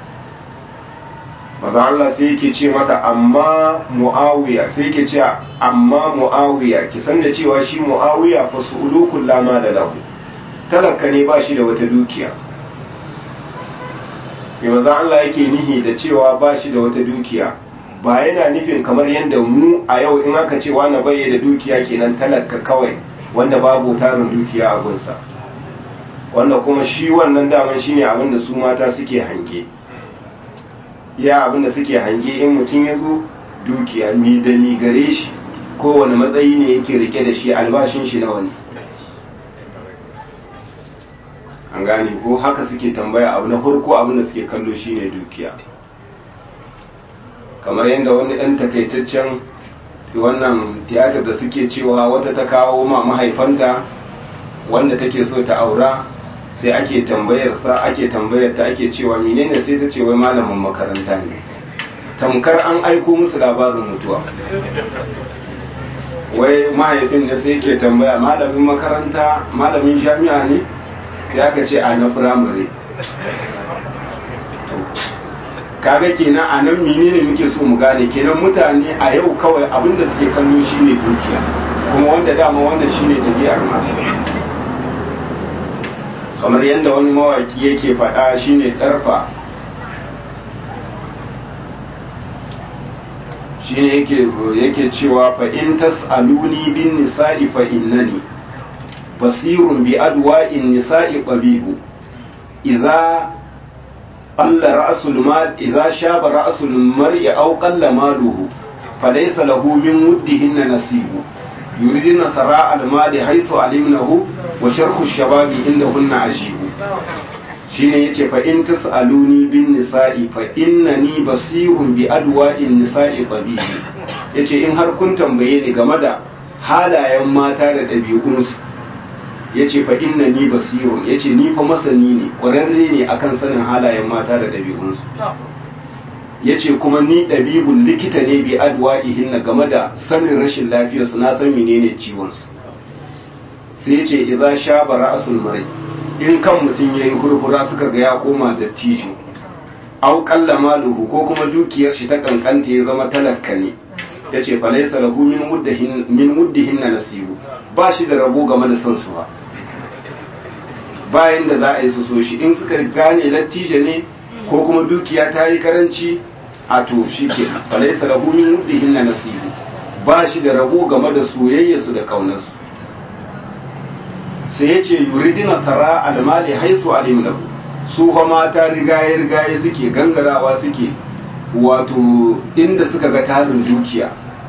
manzon Allah sai yake ce mata amma mu'awiya sai yake ce amma mu'awiya ki san da cewa shi mu'awiya fa su'ulukul lama da lahu talaka ne ba shi da wata dukiya mai maza Allah yake nihi da cewa ba shi da wata dukiya ba yana nufin kamar yadda mu a yau in aka ce wani bai da dukiya kenan talaka kawai wanda babu tarin dukiya a gunsa wanda kuma shi wannan daman shine abin da su mata suke hange ya abin da suke hange in mutum ya zo dukiya mi da mi gare shi kowane matsayi ne yake rike da shi albashin shi nawa ne an gane ko haka suke tambaya abu na farko abin da suke kallo shine dukiya kamar yadda wani ɗan takaitaccen wannan tiyatar da suke cewa wata ta kawo ma mahaifanta wanda take so ta aura sai ake tambayar sa ake tambayar ta ake cewa menene sai ta ce wai malamin makaranta ne tamkar an aiko musu labarin mutuwa wai mahaifin da sai ke tambaya malamin makaranta malamin jami'a ne sai aka ce a na firamare kaga kenan a nan menene muke so mu gane kenan mutane a yau kawai abinda suke kallo shine dukiya kuma wanda dama wannan shine ɗabi'ar ma kamar yadda wani mawaki yake faɗa shine ɗarfa shine yake yake cewa fa in tas'aluni bin nisa'i fa innani basirun bi adwa'in nisa'i tabibu idza qalla ra'sul mal idza shaba ra'sul mar'i aw qalla maluhu falaysa lahu min muddihin nasibu yuridina sara al mali haythu alimnahu wa sharhu shababi indahunna ajibu shine yace fa in tasaluni bin nisa'i fa innani basirun bi adwa'in nisa'i tabibi yace in har kun tambaye ni game da halayen mata da ɗabi'unsu yace fa innani basirun yace ni fa masani ne ƙwararre ne akan sanin halayen mata da ɗabi'unsu yace kuma ni ɗabibun likita ne bi adwa'ihin na game da sanin rashin lafiyarsu na san menene ciwonsu sai yace idza shaba ra'sul mar'i in kan mutum ya yi hurhura suka ga ya koma dattijo au kalla maluhu ko kuma dukiyar shi ta kankanta ya zama talakka ne ya ce falaisa lahu min muddihin na nasibu ba shi da rabo game da son su ba bayan da za a yi su so shi in suka gane dattijo ne ko kuma dukiya ta yi karanci a to shi ke falaisa lahu min muddihin na nasibu ba shi da rabo game da soyayyarsu da kaunarsu sai ya ce yuridina tara almali haisu alimnahu su fa mata rigaye rigaye suke gangarawa suke wato inda suka ga tarin dukiya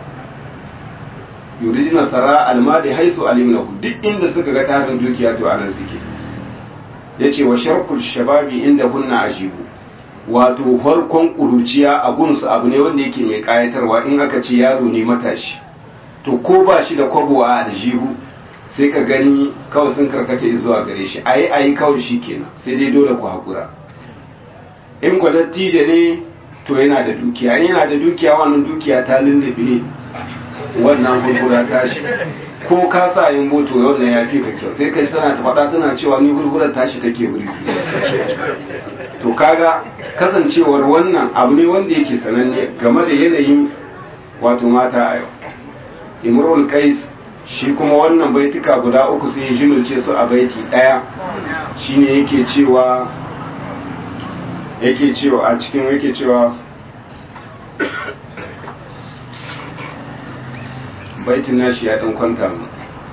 yuridina tara almali haisu alimnahu duk inda suka ga tarin dukiya to anan suke yace wa sharkul shababi inda hunna ajibu wato farkon kuruciya a gunsu abu ne wanda yake mai kayatarwa in aka ce yaro ne matashi to ko ba shi da kwabo a aljihu sai ka gani kawai sun karkata zuwa gare shi ayi ayi kawai shi kenan sai dai dole ku haƙura in ku dattijo ne to yana da dukiya in yana da dukiya wannan dukiya ta lullube wannan hurhura tashi ko ka sa yin moto wannan ya fi ka kyau sai kai tana ta faɗa tana cewa ni hurhurar tashi take wuri to kaga kasancewar wannan abu ne wanda yake sananne game da yanayin wato mata a yau imrul qais shi kuma wannan baituka guda uku sai ya jinulce su a baiti ɗaya shine yake cewa yake cewa a cikin yake cewa baitin nashi ya ɗan kwanta mu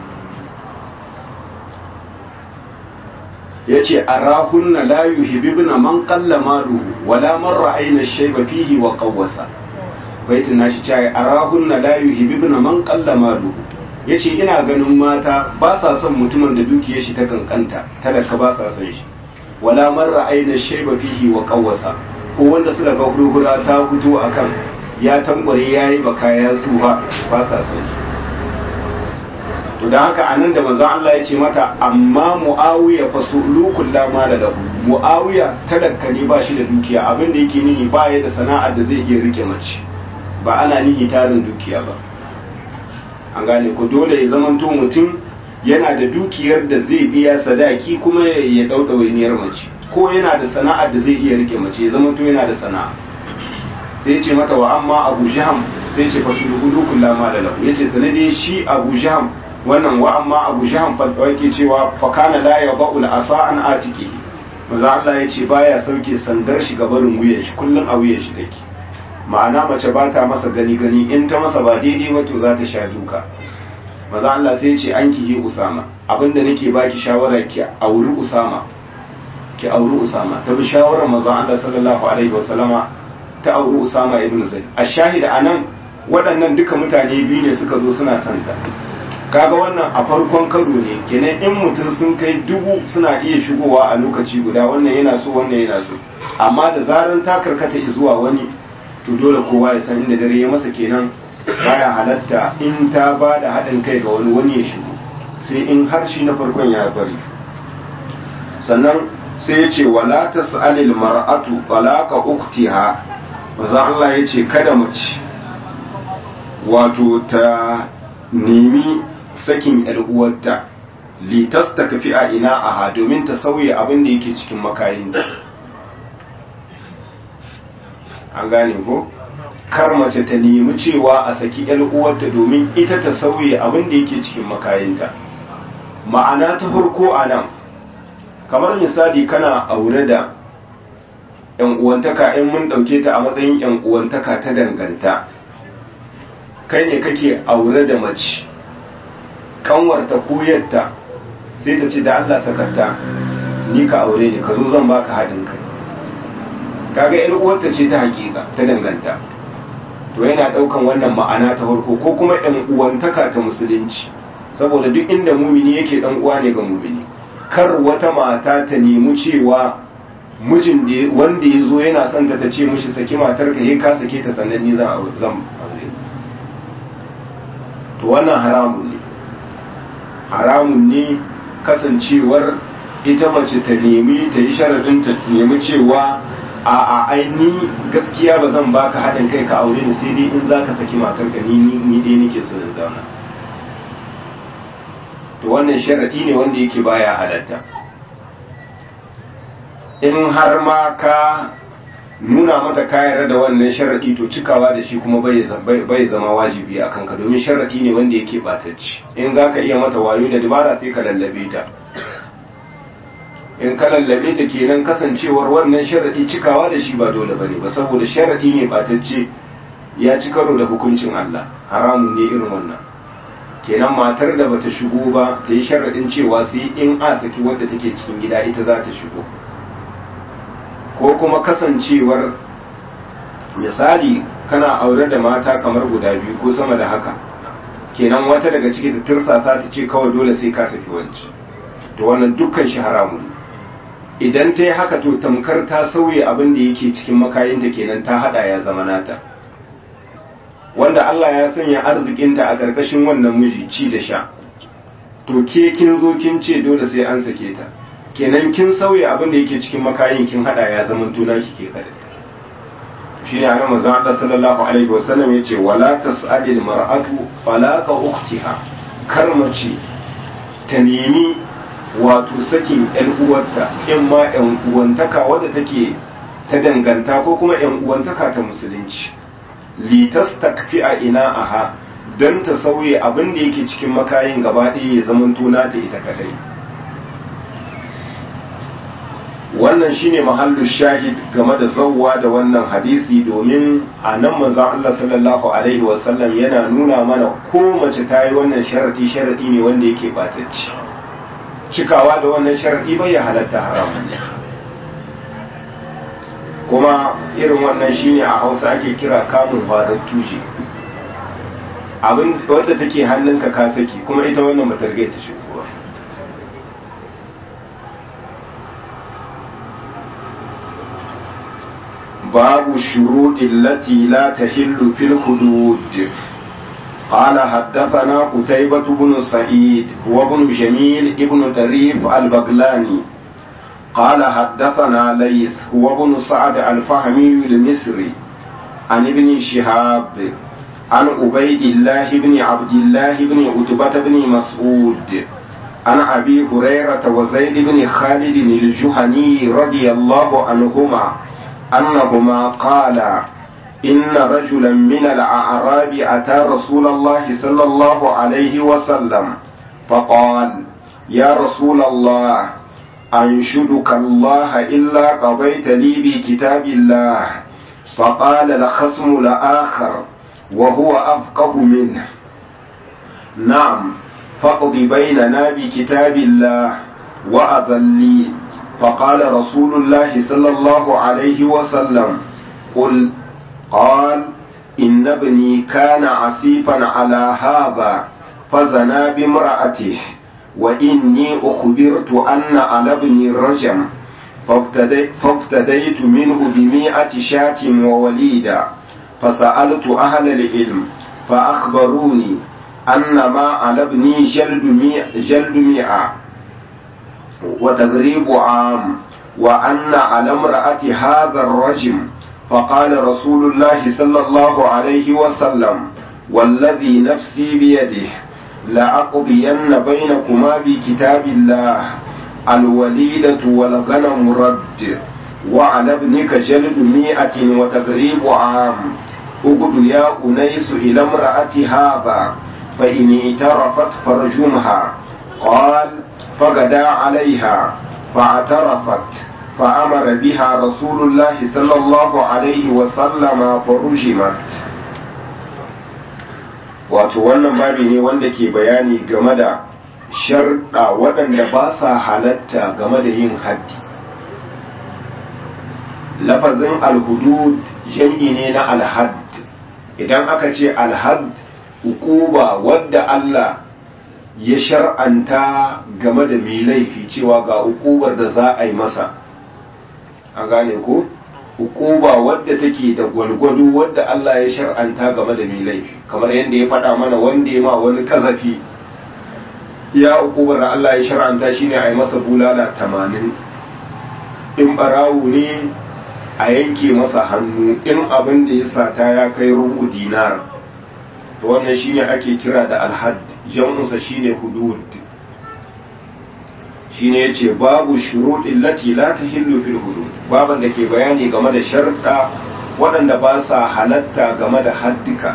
ya ce a rahunna la yuhibibna man qalla maluhu wala man ra'ayna shayba fihi wa qawwasa baitin nashi cewa a rahunna la yuhibibna man qalla maluhu ya ce ina ganin mata ba sa son mutumin da dukiyar shi ta kankanta talaka ba sa son shi wala marra aina shaiba fihi wa qawwasa ko wanda suka ga hurhura ta fito akan ya tambare yayi baka ya tsuha ba sa son shi to dan haka anan da manzon Allah ya ce mata amma muawiya fa sulukul la mala lahu muawiya talaka ne ba shi da dukiya abin da yake nihi ba ya da sana'ar da zai iya rike mace ba ana nihi tarin dukiya ba an gane ko dole ya zamanto mutum yana da dukiyar da zai biya sadaki kuma ya dau ɗawainiyar mace ko yana da sana'ar da zai iya rike mace ya zamanto yana da sana'a sai ya ce mata wa amma abu jaham sai ya ce fa sulhu kullu ma da lahu yace sanade shi abu jaham wannan wa amma abu jaham fa yake cewa fa kana la yadau al asa an atiqihi manzo Allah yace baya sauke sandar shi gabarin wuyan shi kullun a wuyan shi take ma'ana mace ba ta masa gani gani in ta masa ba daidai ba to za ta sha duka maza Allah sai ce an ki Usama abinda nake baki shawara ki auri Usama ki auri Usama ta bi shawarar maza Allah sallallahu alaihi wa sallama ta auri Usama ibn Zaid a shahida anan waɗannan duka mutane biyu ne suka zo suna santa kaga wannan a farkon karo ne kenan in mutum sun kai dubu suna iya shigowa a lokaci guda wannan yana so wannan yana so amma da zaran ta karkata zuwa wani to dole kowa ya san inda dare ya masa kenan baya halatta in ta ba da haɗin kai ga wani wani ya shigo sai in har shi na farkon ya bari sannan sai ya ce wala tas'alil mar'atu talaqa uktiha maza Allah ya ce kada mace wato ta nemi sakin yar uwarta litas ta kafi a ina aha domin ta sauya abin da yake cikin makayinta an gane ko kar mace ta nemi cewa a saki yar uwarta domin ita ta sauya abin da yake cikin makayinta ma'ana ta farko a nan kamar misali kana aure da yan uwantaka in mun dauke ta a matsayin yan uwantaka ta danganta kai ne kake aure da mace kanwarta ko yadda sai ta ce da Allah sakarta ni ka aure ne ka zo zan baka haɗin kai kaga yar uwarta ce ta hakika ta danganta to yana ɗaukan wannan ma'ana ta farko ko kuma yan uwantaka ta musulunci saboda duk inda mumini yake dan uwa ne ga mumini kar wata mata ta nemi cewa mijin da wanda ya zo yana son ta ta ce mishi saki matar ka ka sake ta sannan ni zan aure to wannan haramun ne haramun ne kasancewar ita mace ta nemi ta yi sharadin ta nemi cewa a a aini gaskiya ba zan baka haɗin kai ka aure ni sai dai in za ka saki matar ka ni ni dai nake so in zauna to wannan sharadi ne wanda yake baya halatta in har ma ka nuna mata kayar da wannan sharadi to cikawa da shi kuma bai zama wajibi a kanka domin sharadi ne wanda yake batacci in za ka iya mata wayo da dabara sai ka lallabe ta in ka lallabe ta kenan kasancewar wannan sharadi cikawa da shi ba dole bane ba saboda sharadi ne batacce ya ci karo da hukuncin Allah haramun ne irin wannan kenan matar da bata shigo ba ta yi sharadin cewa sai in a saki wadda take cikin gida ita za ta shigo ko kuma kasancewar misali kana aure da mata kamar guda biyu ko sama da haka kenan wata daga ciki ta tirsasa ta ce kawai dole sai ka saki wanci to wannan dukkan shi haramun idan ta yi haka to tamkar ta sauye abin da yake cikin makayinta kenan ta hada ya zama nata wanda Allah ya sanya arzikinta a ƙarƙashin wannan miji ci da sha to ke kin zo kin ce dole sai an sake ta kenan kin sauya abin da yake cikin makayin kin hada ya zama tuna kike kada shi ne annabi manzon Allah sallallahu alaihi wasallam yace wala tas'alil mar'atu falaqa ukhtiha kar mace ta nemi wato sakin yan uwarta in ma yan uwantaka wadda take ta danganta ko kuma yan uwantaka ta musulunci litastakfi a ina aha dan ta sauye abin da yake cikin makayin gaba ɗaya ya zama tuna ta ita kadai wannan shine mahallu shahid game da zawwa da wannan hadisi domin a nan manzon Allah sallallahu alaihi wasallam yana nuna mana ko mace ta yi wannan sharadi sharadi ne wanda yake batacci cikawa da wannan sharadi bai ya halatta haramun ne kuma irin wannan shine a Hausa ake kira kamun farar tuje abin wadda take hannunka ka saki kuma ita wannan bata riga ta shigo ba باب الشروط التي لا تحل في الحدود قال حدثنا قتيبة بن سعيد هو بن جميل ابن دريف البغلاني قال حدثنا ليث هو بن سعد الفهمي المصري عن ابن شهاب عن عبيد الله بن عبد الله بن عتبة بن مسعود عن أبي هريرة وزيد بن خالد الجهني رضي الله عنهما أنهما قالا إن رجلا من الأعراب أتى رسول الله صلى الله عليه وسلم فقال يا رسول الله أنشدك الله إلا قضيت لي بكتاب الله فقال الخصم لآخر وهو أفقه منه نعم فاقض بيننا بكتاب الله وأذن لي فقال رسول الله صلى الله عليه وسلم قل قال إن ابني كان عسيفا على هذا فزنا بامرأته وإني أخبرت أن على ابني الرجم فابتديت, فابتديت منه بمئة شاة ووليدا فسألت أهل العلم فأخبروني أن ما على ابني جلد مئة, جلد مئة وتغريب عام وأن على امرأة هذا الرجم فقال رسول الله صلى الله عليه وسلم والذي نفسي بيده لأقضين بينكما بكتاب الله الوليدة والغنم رد وعلى ابنك جلد مئة وتغريب عام اقد يا أنيس إلى امرأة هذا فإن اعترفت فرجمها قال فغدا عليها فاعترفت فأمر بها رسول الله صلى الله عليه وسلم فرجمت wato wannan babi ne wanda ke bayani game da sharɗa waɗanda ba sa halatta game da yin haddi lafazin alhudud jam'i ne na alhad idan aka ce alhad hukuba wadda Allah ya shar'anta game da mai laifi cewa ga hukubar da za a yi masa an gane ko hukuba wadda take da gwalgwado wadda Allah ya shar'anta game da mai laifi kamar yadda ya faɗa mana wanda ya ma wani kazafi ya hukubar da Allah ya shar'anta shine a yi masa bulala tamanin in barawu ne a yanke masa hannu in abin da ya sata ya kai rubu dinar to wannan shine ake kira da alhad jam'unsa shine hudud shine yace babu shuruɗin lati la tahillu fil hudud baban da ke bayani game da sharɗa waɗanda ba sa halatta game da haddika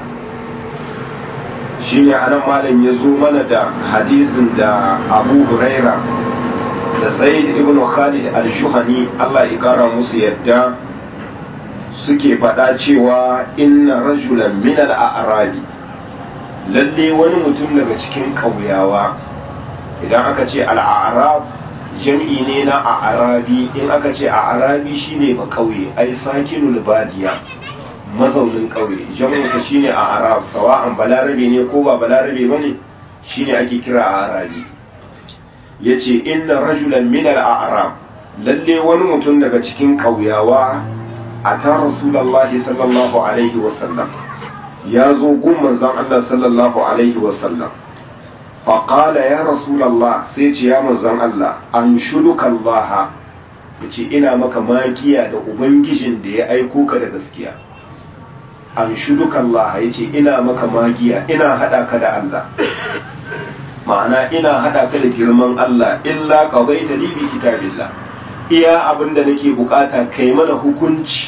shine anan malam ya zo mana da hadisin da Abu Huraira da Zaid ibn Khalid al-Shuhani Allah ya kara musu yadda suke faɗa cewa inna rajulan min al-a'rabi lalle wani mutum daga cikin ƙauyawa idan aka ce al-a'rab jam'i ne na a'rabi in aka ce a'rabi shine ba ƙauye ai sakinul badiya mazaunin ƙauye jam'insa shine a'rab sawa'an balarabe ne ko ba balarabe bane shine ake kira a'rabi yace inna rajulan min al-a'rab lalle wani mutum daga cikin ƙauyawa ata rasulallahi sallallahu alaihi wasallam ya zo gun manzon Allah sallallahu alaihi wasallam faƙala ya rasulallah sai ce ya manzon Allah an shuduka Allah ya ce ina maka makiya da ubangijin da ya aiko ka da gaskiya an shuduka Allah ya ce ina maka magiya ina haɗa ka da Allah ma'ana ina haɗa ka da girman Allah illa qadaita li bi kitabillah iya abin da nake bukata kai mana hukunci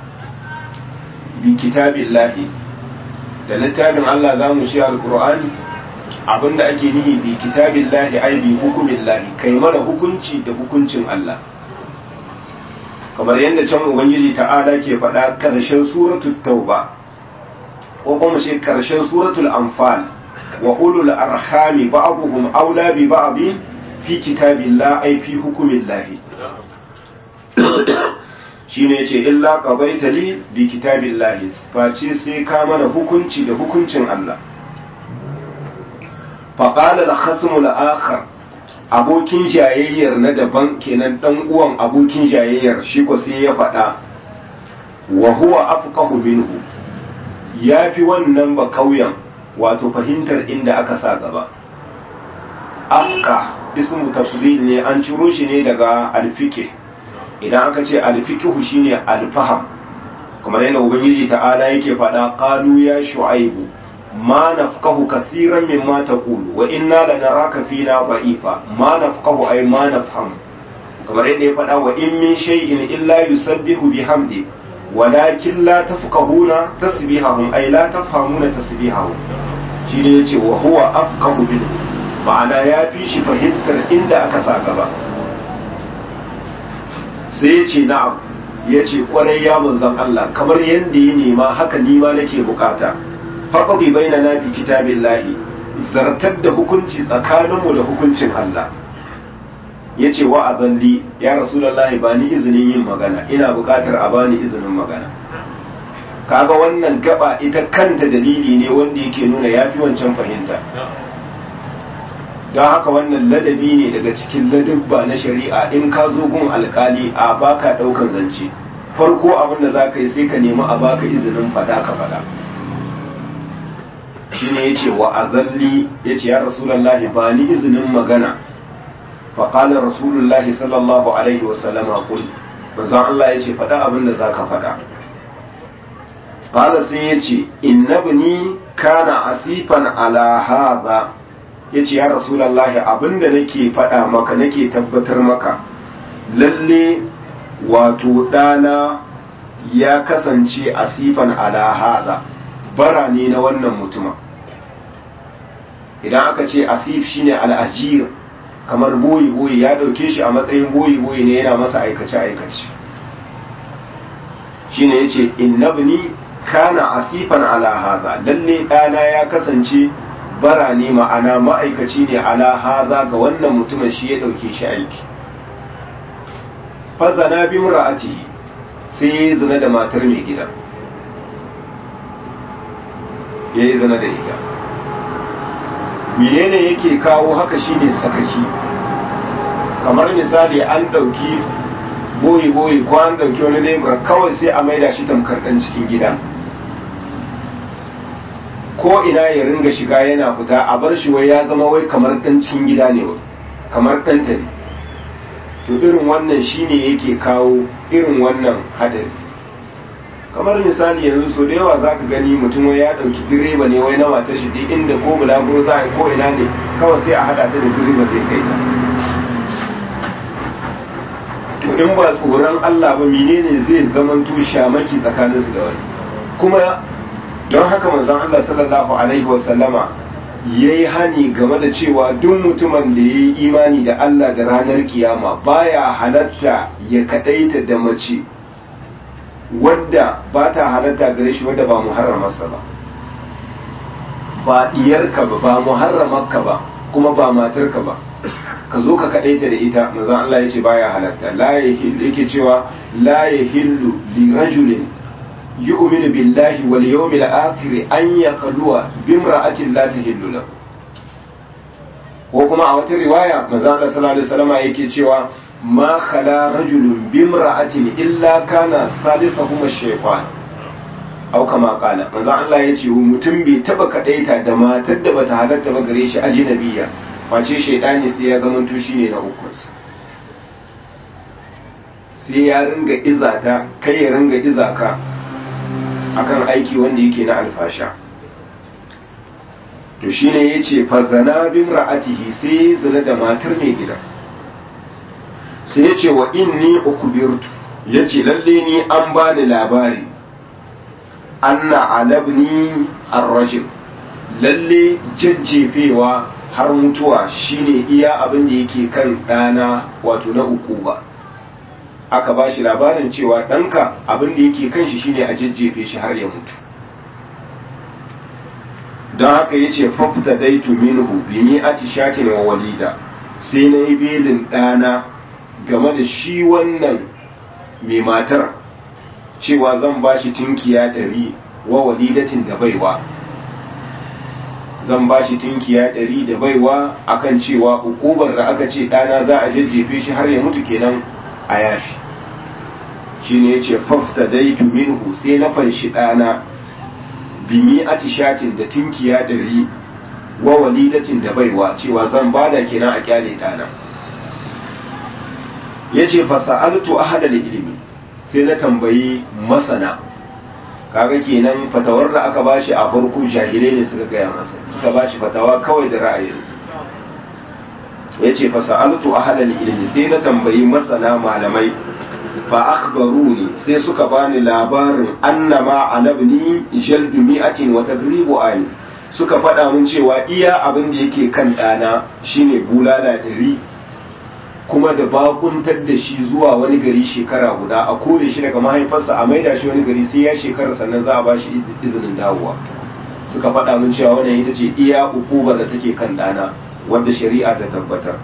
bi kitabillahi da littafin Allah za mu shi alkur'ani abinda ake nihi bi kitabillahi ai bi hukumillahi kai mana hukunci da hukuncin Allah kamar yadda can ubangiji ta'ala ke faɗa ƙarshen suratul tauba ko kuma shi ƙarshen suratul anfal wa ulul arhami ba'dhum aula bi ba'd fi kitabillahi ai fi hukumillahi shine yace illa qadaita li bi kitabillahi face sai ka mana hukunci da hukuncin Allah fa qala al khasmu al akhar abokin jayayyar na daban kenan dan uwan abokin jayayyar shi ko sai ya faɗa wa huwa afqahu minhu yafi wannan ba kauyen wato fahimtar inda aka sa gaba afqa ismu tafdil ne an ciro shi ne daga alfike idan aka ce alfikihu shine alfaham kamar yadda ubangiji ta'ala yake faɗa qalu ya shu'aibu ma nafqahu kaseeran mimma taqulu wa inna lanaraka fina da'ifa ma nafqahu ay ma nafham kamar yadda ya faɗa wa in min shay'in illa yusabbihu bihamdi walakin la tafqahuna tasbihahum ay la tafhamuna tasbihahum shine yace wa huwa afqahu minhu ma'ana ya fi shi fahimtar inda aka sa gaba sai ya ce na'am ya ce kwarai ya manzan Allah kamar yadda ya nema haka nima nake bukata faƙaɗi bai na nabi kitabin lahi zartar da hukunci tsakaninmu da hukuncin Allah ya ce wa azalli ya rasulallahi ba ni izinin yin magana ina bukatar a bani izinin magana kaga wannan gaba ita kanta dalili ne wanda yake nuna ya fi wancan fahimta don haka wannan ladabi ne daga cikin ladabba na shari'a in ka zo gun alkali a baka daukan zance farko abin da za ka yi sai ka nemi a baka izinin fada ka fada shine yace wa azalli yace ya rasulullahi ba ni izinin magana fa qala rasulullahi sallallahu alaihi wasallama qul manzon Allah yace faɗa abin da zaka faɗa qala sai yace innabni kana asifan ala hadha yace ya rasulullahi abinda nake faɗa maka nake tabbatar maka lalle wato ɗana ya kasance asifan ala hadha bara ne na wannan mutuma idan aka ce asif shine al'ajir kamar boyi boyi ya dauke shi a matsayin boyi boyi ne yana masa aikace aikace shine yace innabni kana asifan ala hadha lalle dana ya kasance bara ne ma'ana ma'aikaci ne ala hadha ga wannan mutumin shi ya dauke shi aiki fazana bi mura'atihi sai ya zina da matar mai gida ya yi zina da ita menene yake kawo haka shine sakaki kamar misali an ɗauki boyi-boyi ko an ɗauki wani lebura kawai sai a maida shi tamkar ɗan cikin gida ko ina ya ringa shiga yana fita a bar shi wai ya zama wai kamar ɗan cikin gida ne kamar ɗanta ne to irin wannan shine yake kawo irin wannan hadari kamar misali yanzu so da yawa za ka gani mutum wai ya ɗauki direba ne wai na matar shi duk inda ko bulaguro za a ko ina ne kawai sai a haɗa ta da direba zai kai ta to in ba tsoron Allah ba menene zai zamanto shamaki tsakaninsu da wani kuma don haka manzon Allah sallallahu alaihi wa sallama yayi hani game da cewa duk mutumin da yayi imani da Allah da ranar kiyama baya halatta ya kadaita da mace wadda ba ta halatta gare shi wadda ba muharramarsa ba ba diyarka ba ba muharramarka ba kuma ba matarka ba ka zo ka kadaita da ita manzon Allah ya ce baya halatta la yake cewa la yahillu li rajulin yu'minu billahi wal yawmil akhir an yakhluwa bimra'atin la tahillu lahu ko kuma a wata riwaya manzo Allah sallallahu alaihi wasallam yake cewa ma khala rajulun bimra'atin illa kana salisuhum ash-shaytan aw kama qala manzo Allah yace mutum bai taba kadaita da matar da bata halatta ba gare shi ajnabiya face shaydani sai ya zama to shine na uku sai ya ringa izata kai ya ringa izaka akan aiki wanda yake na alfasha to shine yace fazana bin ra'atihi sai zina da matar mai gida sai yace wa inni ukbirtu yace lalle ni an bani labari anna alabni ar-rajul lalle jajjefewa har mutuwa shine iya abin da yake kan ɗana wato na uku ba aka ba shi labarin cewa ɗanka abin da yake kan shi shine a jajjefe shi har ya mutu don haka ya ce fafta daitu minhu bi mi'ati shatin wa walida sai na yi belin ɗana game da shi wannan mai matar cewa zan ba shi tunkiya ɗari wa walidatin da baiwa zan ba shi tunkiya ɗari da baiwa akan cewa ukubar da aka ce ɗana za a jajjefe shi har ya mutu kenan a yafi shi ne ya ce fafta daitu minhu sai na fanshi ɗana bimi atishatin da tinkiya ɗari wa walidatin da baiwa cewa zan bada kenan a kyale ɗana ya ce fasa'altu ahada da ilimi sai na tambayi masana kaga kenan fatawar da aka bashi a farko jahilai ne suka gaya masa suka bashi fatawa kawai da ra'ayinsu ya ce fasa'altu ahada da ilimi sai na tambayi masana malamai fa akhbaruni sai suka bani labarin annama alabni jaldu mi'atin wa tadribu ayi suka faɗa mun cewa iya abin da yake kan ɗana shine bulala ɗari kuma da bakuntar da shi zuwa wani gari shekara guda a kore shi daga mahaifarsa a maida shi wani gari sai ya shekara sannan za a ba shi izinin dawowa suka faɗa mun cewa wannan ita ce iya ukubar da take kan ɗana wadda shari'a ta tabbatar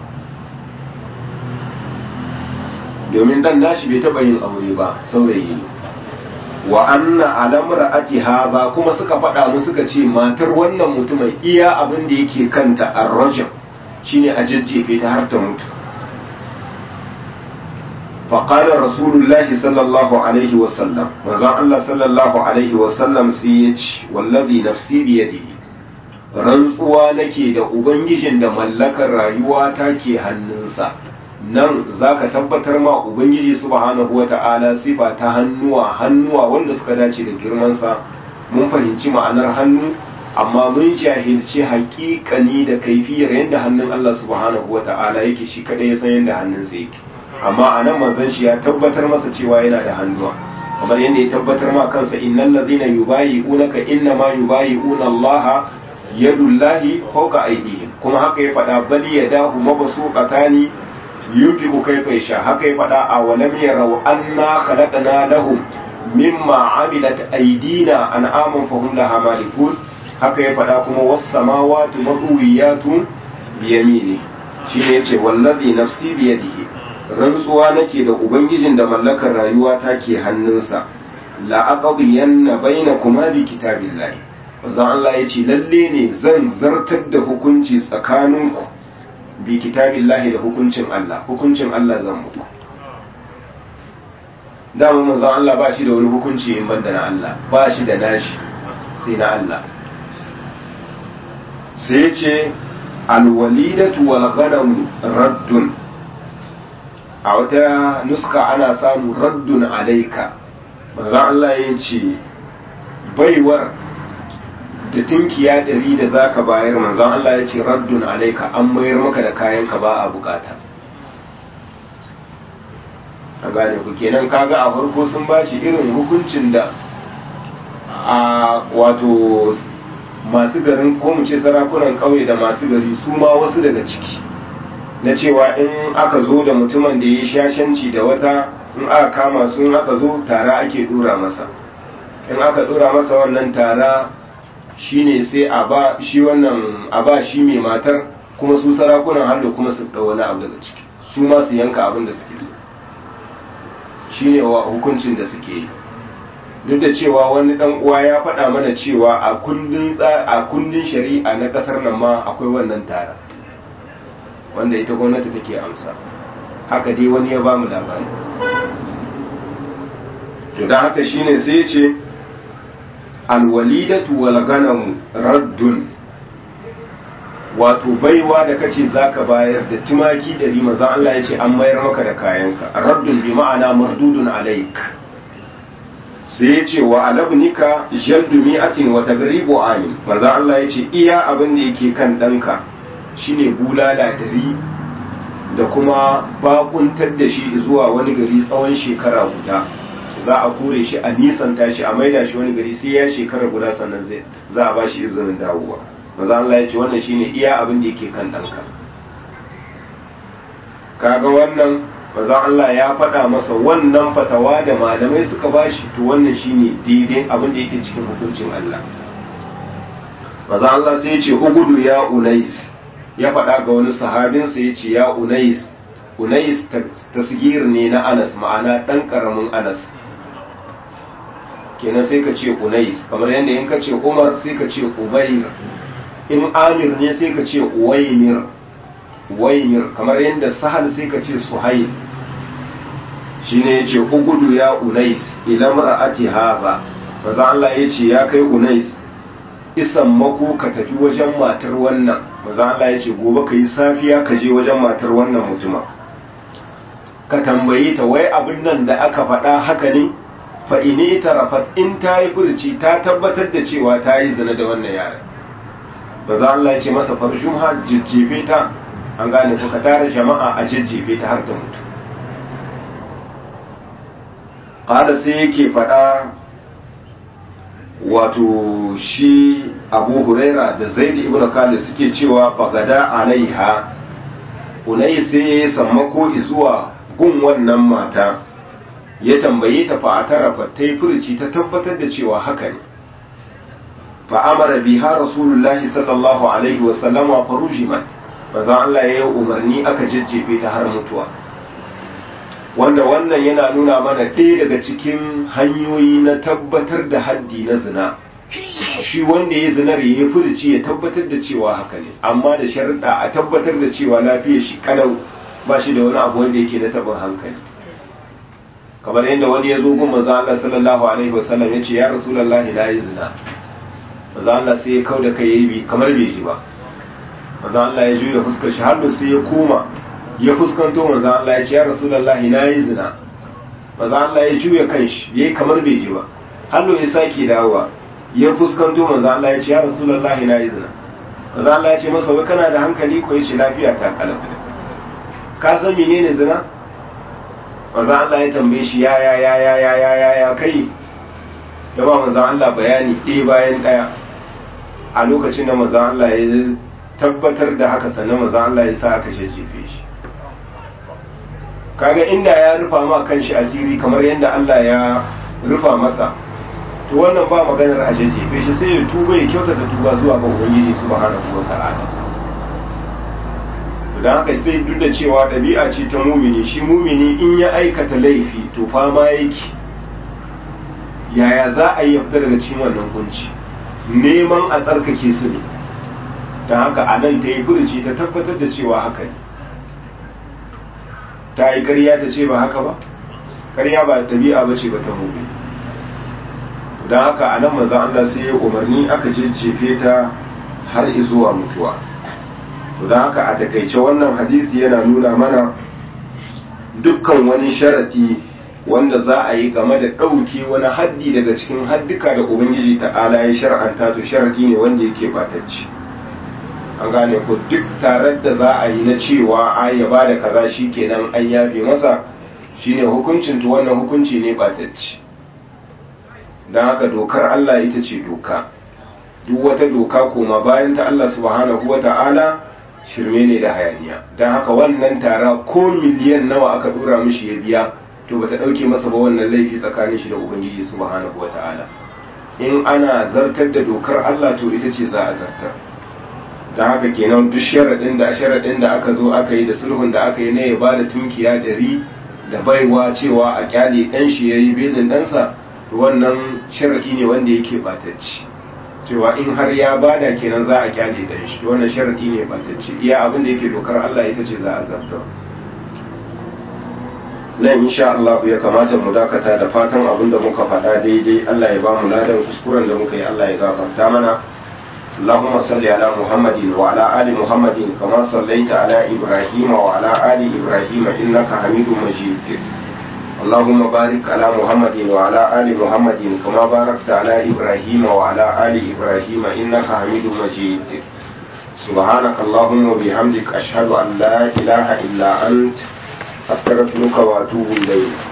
domin dan nashi bai taba yin aure ba saurayi ne wa anna alamra ati haza kuma suka faɗa mu suka ce matar wannan mutumin iya abin da yake kanta arrajam shine a jajjefe ta har ta mutu فقال رسول الله صلى الله عليه وسلم وزع الله صلى الله عليه وسلم سيج والذي نفسي بيده rantsuwa nake da ubangijin da mallakar rayuwa ta ke hannunsa nan zaka tabbatar ma ubangiji subhanahu wata'ala sifa ta hannuwa hannuwa wanda suka dace da girmansa mun fahimci ma'anar hannu amma mun jahilci haƙiƙani da kaifiyar yadda hannun Allah subhanahu wata'ala yake shi kadai ya san yadda hannunsa yake amma a nan manzon shi ya tabbatar masa cewa yana da hannuwa kamar yadda ya tabbatar ma kansa innal ladhina yubayi'unaka inna ma yubayi'una Allah yadullahi fawqa aydihim kuma haka ya faɗa bal yadahu mabsuqatani yunfiqu kayfa yasha haka ya faɗa a walam yarau anna khalaqna lahum mimma amilat aydina an'aman fahum laha malikun haka ya faɗa kuma was samawati mabwiyatun biyamini shine yace wallazi nafsi biyadihi rantsuwa nake da ubangijin da mallakar rayuwa ta ke hannunsa la aqdiyanna bainakuma bi kitabillahi manzon Allah yace lalle ne zan zartar da hukunci tsakaninku bi kitabillahi da hukuncin Allah hukuncin Allah zan muku dama manzon Allah ba shi da wani hukunci in banda na Allah ba shi da nashi sai na Allah sai ce alwalidatu wal ghanam raddun a wata nuska ana samu raddun alaika manzo Allah ya ce baiwar da tinkiya ɗari da zaka bayar manzo Allah ya ce raddun alaika an mayar maka da kayan ka ba a bukata a gane ku kenan kaga a farko sun bashi irin hukuncin da a wato masu garin ko mu ce sarakunan ƙauye da masu gari su ma wasu daga ciki na cewa in aka zo da mutumin da ya yi shashanci da wata in aka kama su in aka zo tara ake dora masa in aka dora masa wannan tara shine sai a ba shi wannan a ba shi mai matar kuma su sarakunan hallo kuma su ɗau wani abu daga ciki su ma su yanka abin da suke so shine wa hukuncin da suke yi duk da cewa wani dan uwa ya faɗa mana cewa a kundin a kundin shari'a na ƙasar nan ma akwai wannan tara wanda ita gwamnati take amsa haka dai wani ya ba mu labari to dan haka shine sai ya ce alwalidatu wal ganamu raddun wato baiwa da kace zaka bayar da tumaki da rima zan Allah ya ce an mayar maka da kayanka raddun bi ma'ana mardudun alaik sai ya ce wa alabnika jaldu mi'atin wa tagribu amin manzo Allah ya ce iya abin da yake kan danka shine bulala dari da kuma bakuntar da shi zuwa wani gari tsawon shekara guda za a kore shi a nisanta shi a maida shi wani gari sai ya shekara guda sannan zai za a ba shi izinin dawowa maza Allah ya ce wannan shine iya abin da yake kan ɗanka kaga wannan maza Allah ya faɗa masa wannan fatawa da malamai suka ba shi to wannan shine daidai abin da yake cikin hukuncin Allah maza Allah sai ya ce ugudu ya unais ya faɗa ga wani sahabinsa ya ce ya unais unais tasgir ne na anas ma'ana ɗan ƙaramin anas kenan sai ka ce unais kamar yadda in ka ce umar sai ka ce ubair in amir ne sai ka ce uwaimir uwaimir kamar yadda sahal sai ka ce suhail shine yace ugudu ya unais ila mar'ati haba maza Allah yace ya kai unais isan mako ka tafi wajen matar wannan maza Allah yace gobe ka yi safiya ka je wajen matar wannan mutuma ka tambayi ta wai abin nan da aka faɗa haka ne fa ini tarafat in ta yi furci ta tabbatar da cewa ta yi zina da wannan yaren ba za Allah ya ce masa farjum ha jijjefe ta an gane ko ka tara jama'a a jijjefe ta har ta mutu ƙada sai yake faɗa wato shi abu huraira da zaidi ibn khalid suke cewa fagada alaiha unai sai ya yi sammako zuwa gun wannan mata ya tambaye ta fa a tarafa ta yi furuci ta tabbatar da cewa haka ne fa amara biha rasulullahi sallallahu alaihi wa sallama fa rujimat manzon Allah ya yi umarni aka jajjefe ta har mutuwa wanda wannan yana nuna mana ɗaya daga cikin hanyoyi na tabbatar da haddi na zina shi wanda ya zinar ya yi furuci ya tabbatar da cewa haka ne amma da sharuɗa a tabbatar da cewa lafiyar shi kalau ba shi da wani abu wanda yake na taɓin hankali kamar yadda wani ya zo gun manzo Allah sallallahu alaihi wasallam ya ce ya rasulullahi la yi zina manzo Allah sai ya kauda kai yayi bi kamar bai ji ba manzo Allah ya juya fuskar shi har sai ya koma ya fuskanto manzo Allah ya ce ya rasulullahi nayi zina manzo Allah ya juya kanshi yayi kamar bai ji ba har ya sake dawowa ya fuskanto manzo Allah ya ce ya rasulullahi nayi zina manzo Allah ya ce masa wai kana da hankali ko yace lafiya ta kalam ka san menene zina manzo Allah ya tambaye shi ya ya ya ya ya ya ya ya kai ya ba manzo Allah bayani ɗaya bayan ɗaya a lokacin da manzo Allah ya tabbatar da haka sannan manzo Allah ya sa aka jejjefe shi kaga inda ya rufa ma kanshi asiri kamar yadda Allah ya rufa masa to wannan ba maganar a jejjefe shi sai ya tuba ya kyautata tuba zuwa ga ubangiji subhanahu wata'ala don haka sai duk da cewa ɗabi'a ce ta mumini shi mumini in ya aikata laifi to fama yake yaya za a yi ya fita daga cikin wannan kunci neman a tsarkake su ne don haka a nan ta yi furuci ta tabbatar da cewa haka ne ta yi karya ta ce ba haka ba karya ba ɗabi'a ba ce ba ta mumini don haka a nan maza Allah sai ya umarni aka jejjefe ta har izuwa mutuwa don haka a takaice wannan hadisi yana nuna mana dukkan wani sharaɗi wanda za a yi game da ɗauke wani haddi daga cikin haddika da ubangiji ta'ala ya shar'anta to sharaɗi ne wanda yake batacci an gane ko duk tare da za a yi na cewa a ya ba da kaza shi kenan an yafe masa shine hukuncin to wannan hukunci ne batacci don haka dokar Allah ita ce doka duk wata doka koma bayan ta Allah subhanahu wa ta'ala shirme ne da hayaniya don haka wannan tara ko miliyan nawa aka dora mishi ya biya to bata dauke masa ba wannan laifi tsakanin shi da ubangiji subhanahu wa ta'ala in ana zartar da dokar Allah to ita ce za a zartar don haka kenan duk sharaɗin da sharaɗin da aka zo aka yi da sulhun da aka yi na ya bada tunkiya ɗari da baiwa cewa a kyale ɗan shi ya yi belin ɗansa wannan sharaɗi ne wanda yake batacci cewa in har ya bada kenan za a kyale ɗan shi wannan sharaɗi ne batacci iya abin da yake dokar Allah ita ce za a zarta nan insha Allah ya kamata mu dakata da fatan abin da muka faɗa daidai Allah ya ba mu ladan kuskuren da muka yi Allah ya gafarta mana اللهم صل على محمد وعلى آل محمد كما صليت على إبراهيم وعلى آل إبراهيم إنك حميد مجيد اللهم بارك على محمد وعلى آل محمد كما باركت على إبراهيم وعلى آل إبراهيم إنك حميد مجيد سبحانك اللهم وبحمدك أشهد أن لا إله إلا أنت أستغفرك وأتوب إليك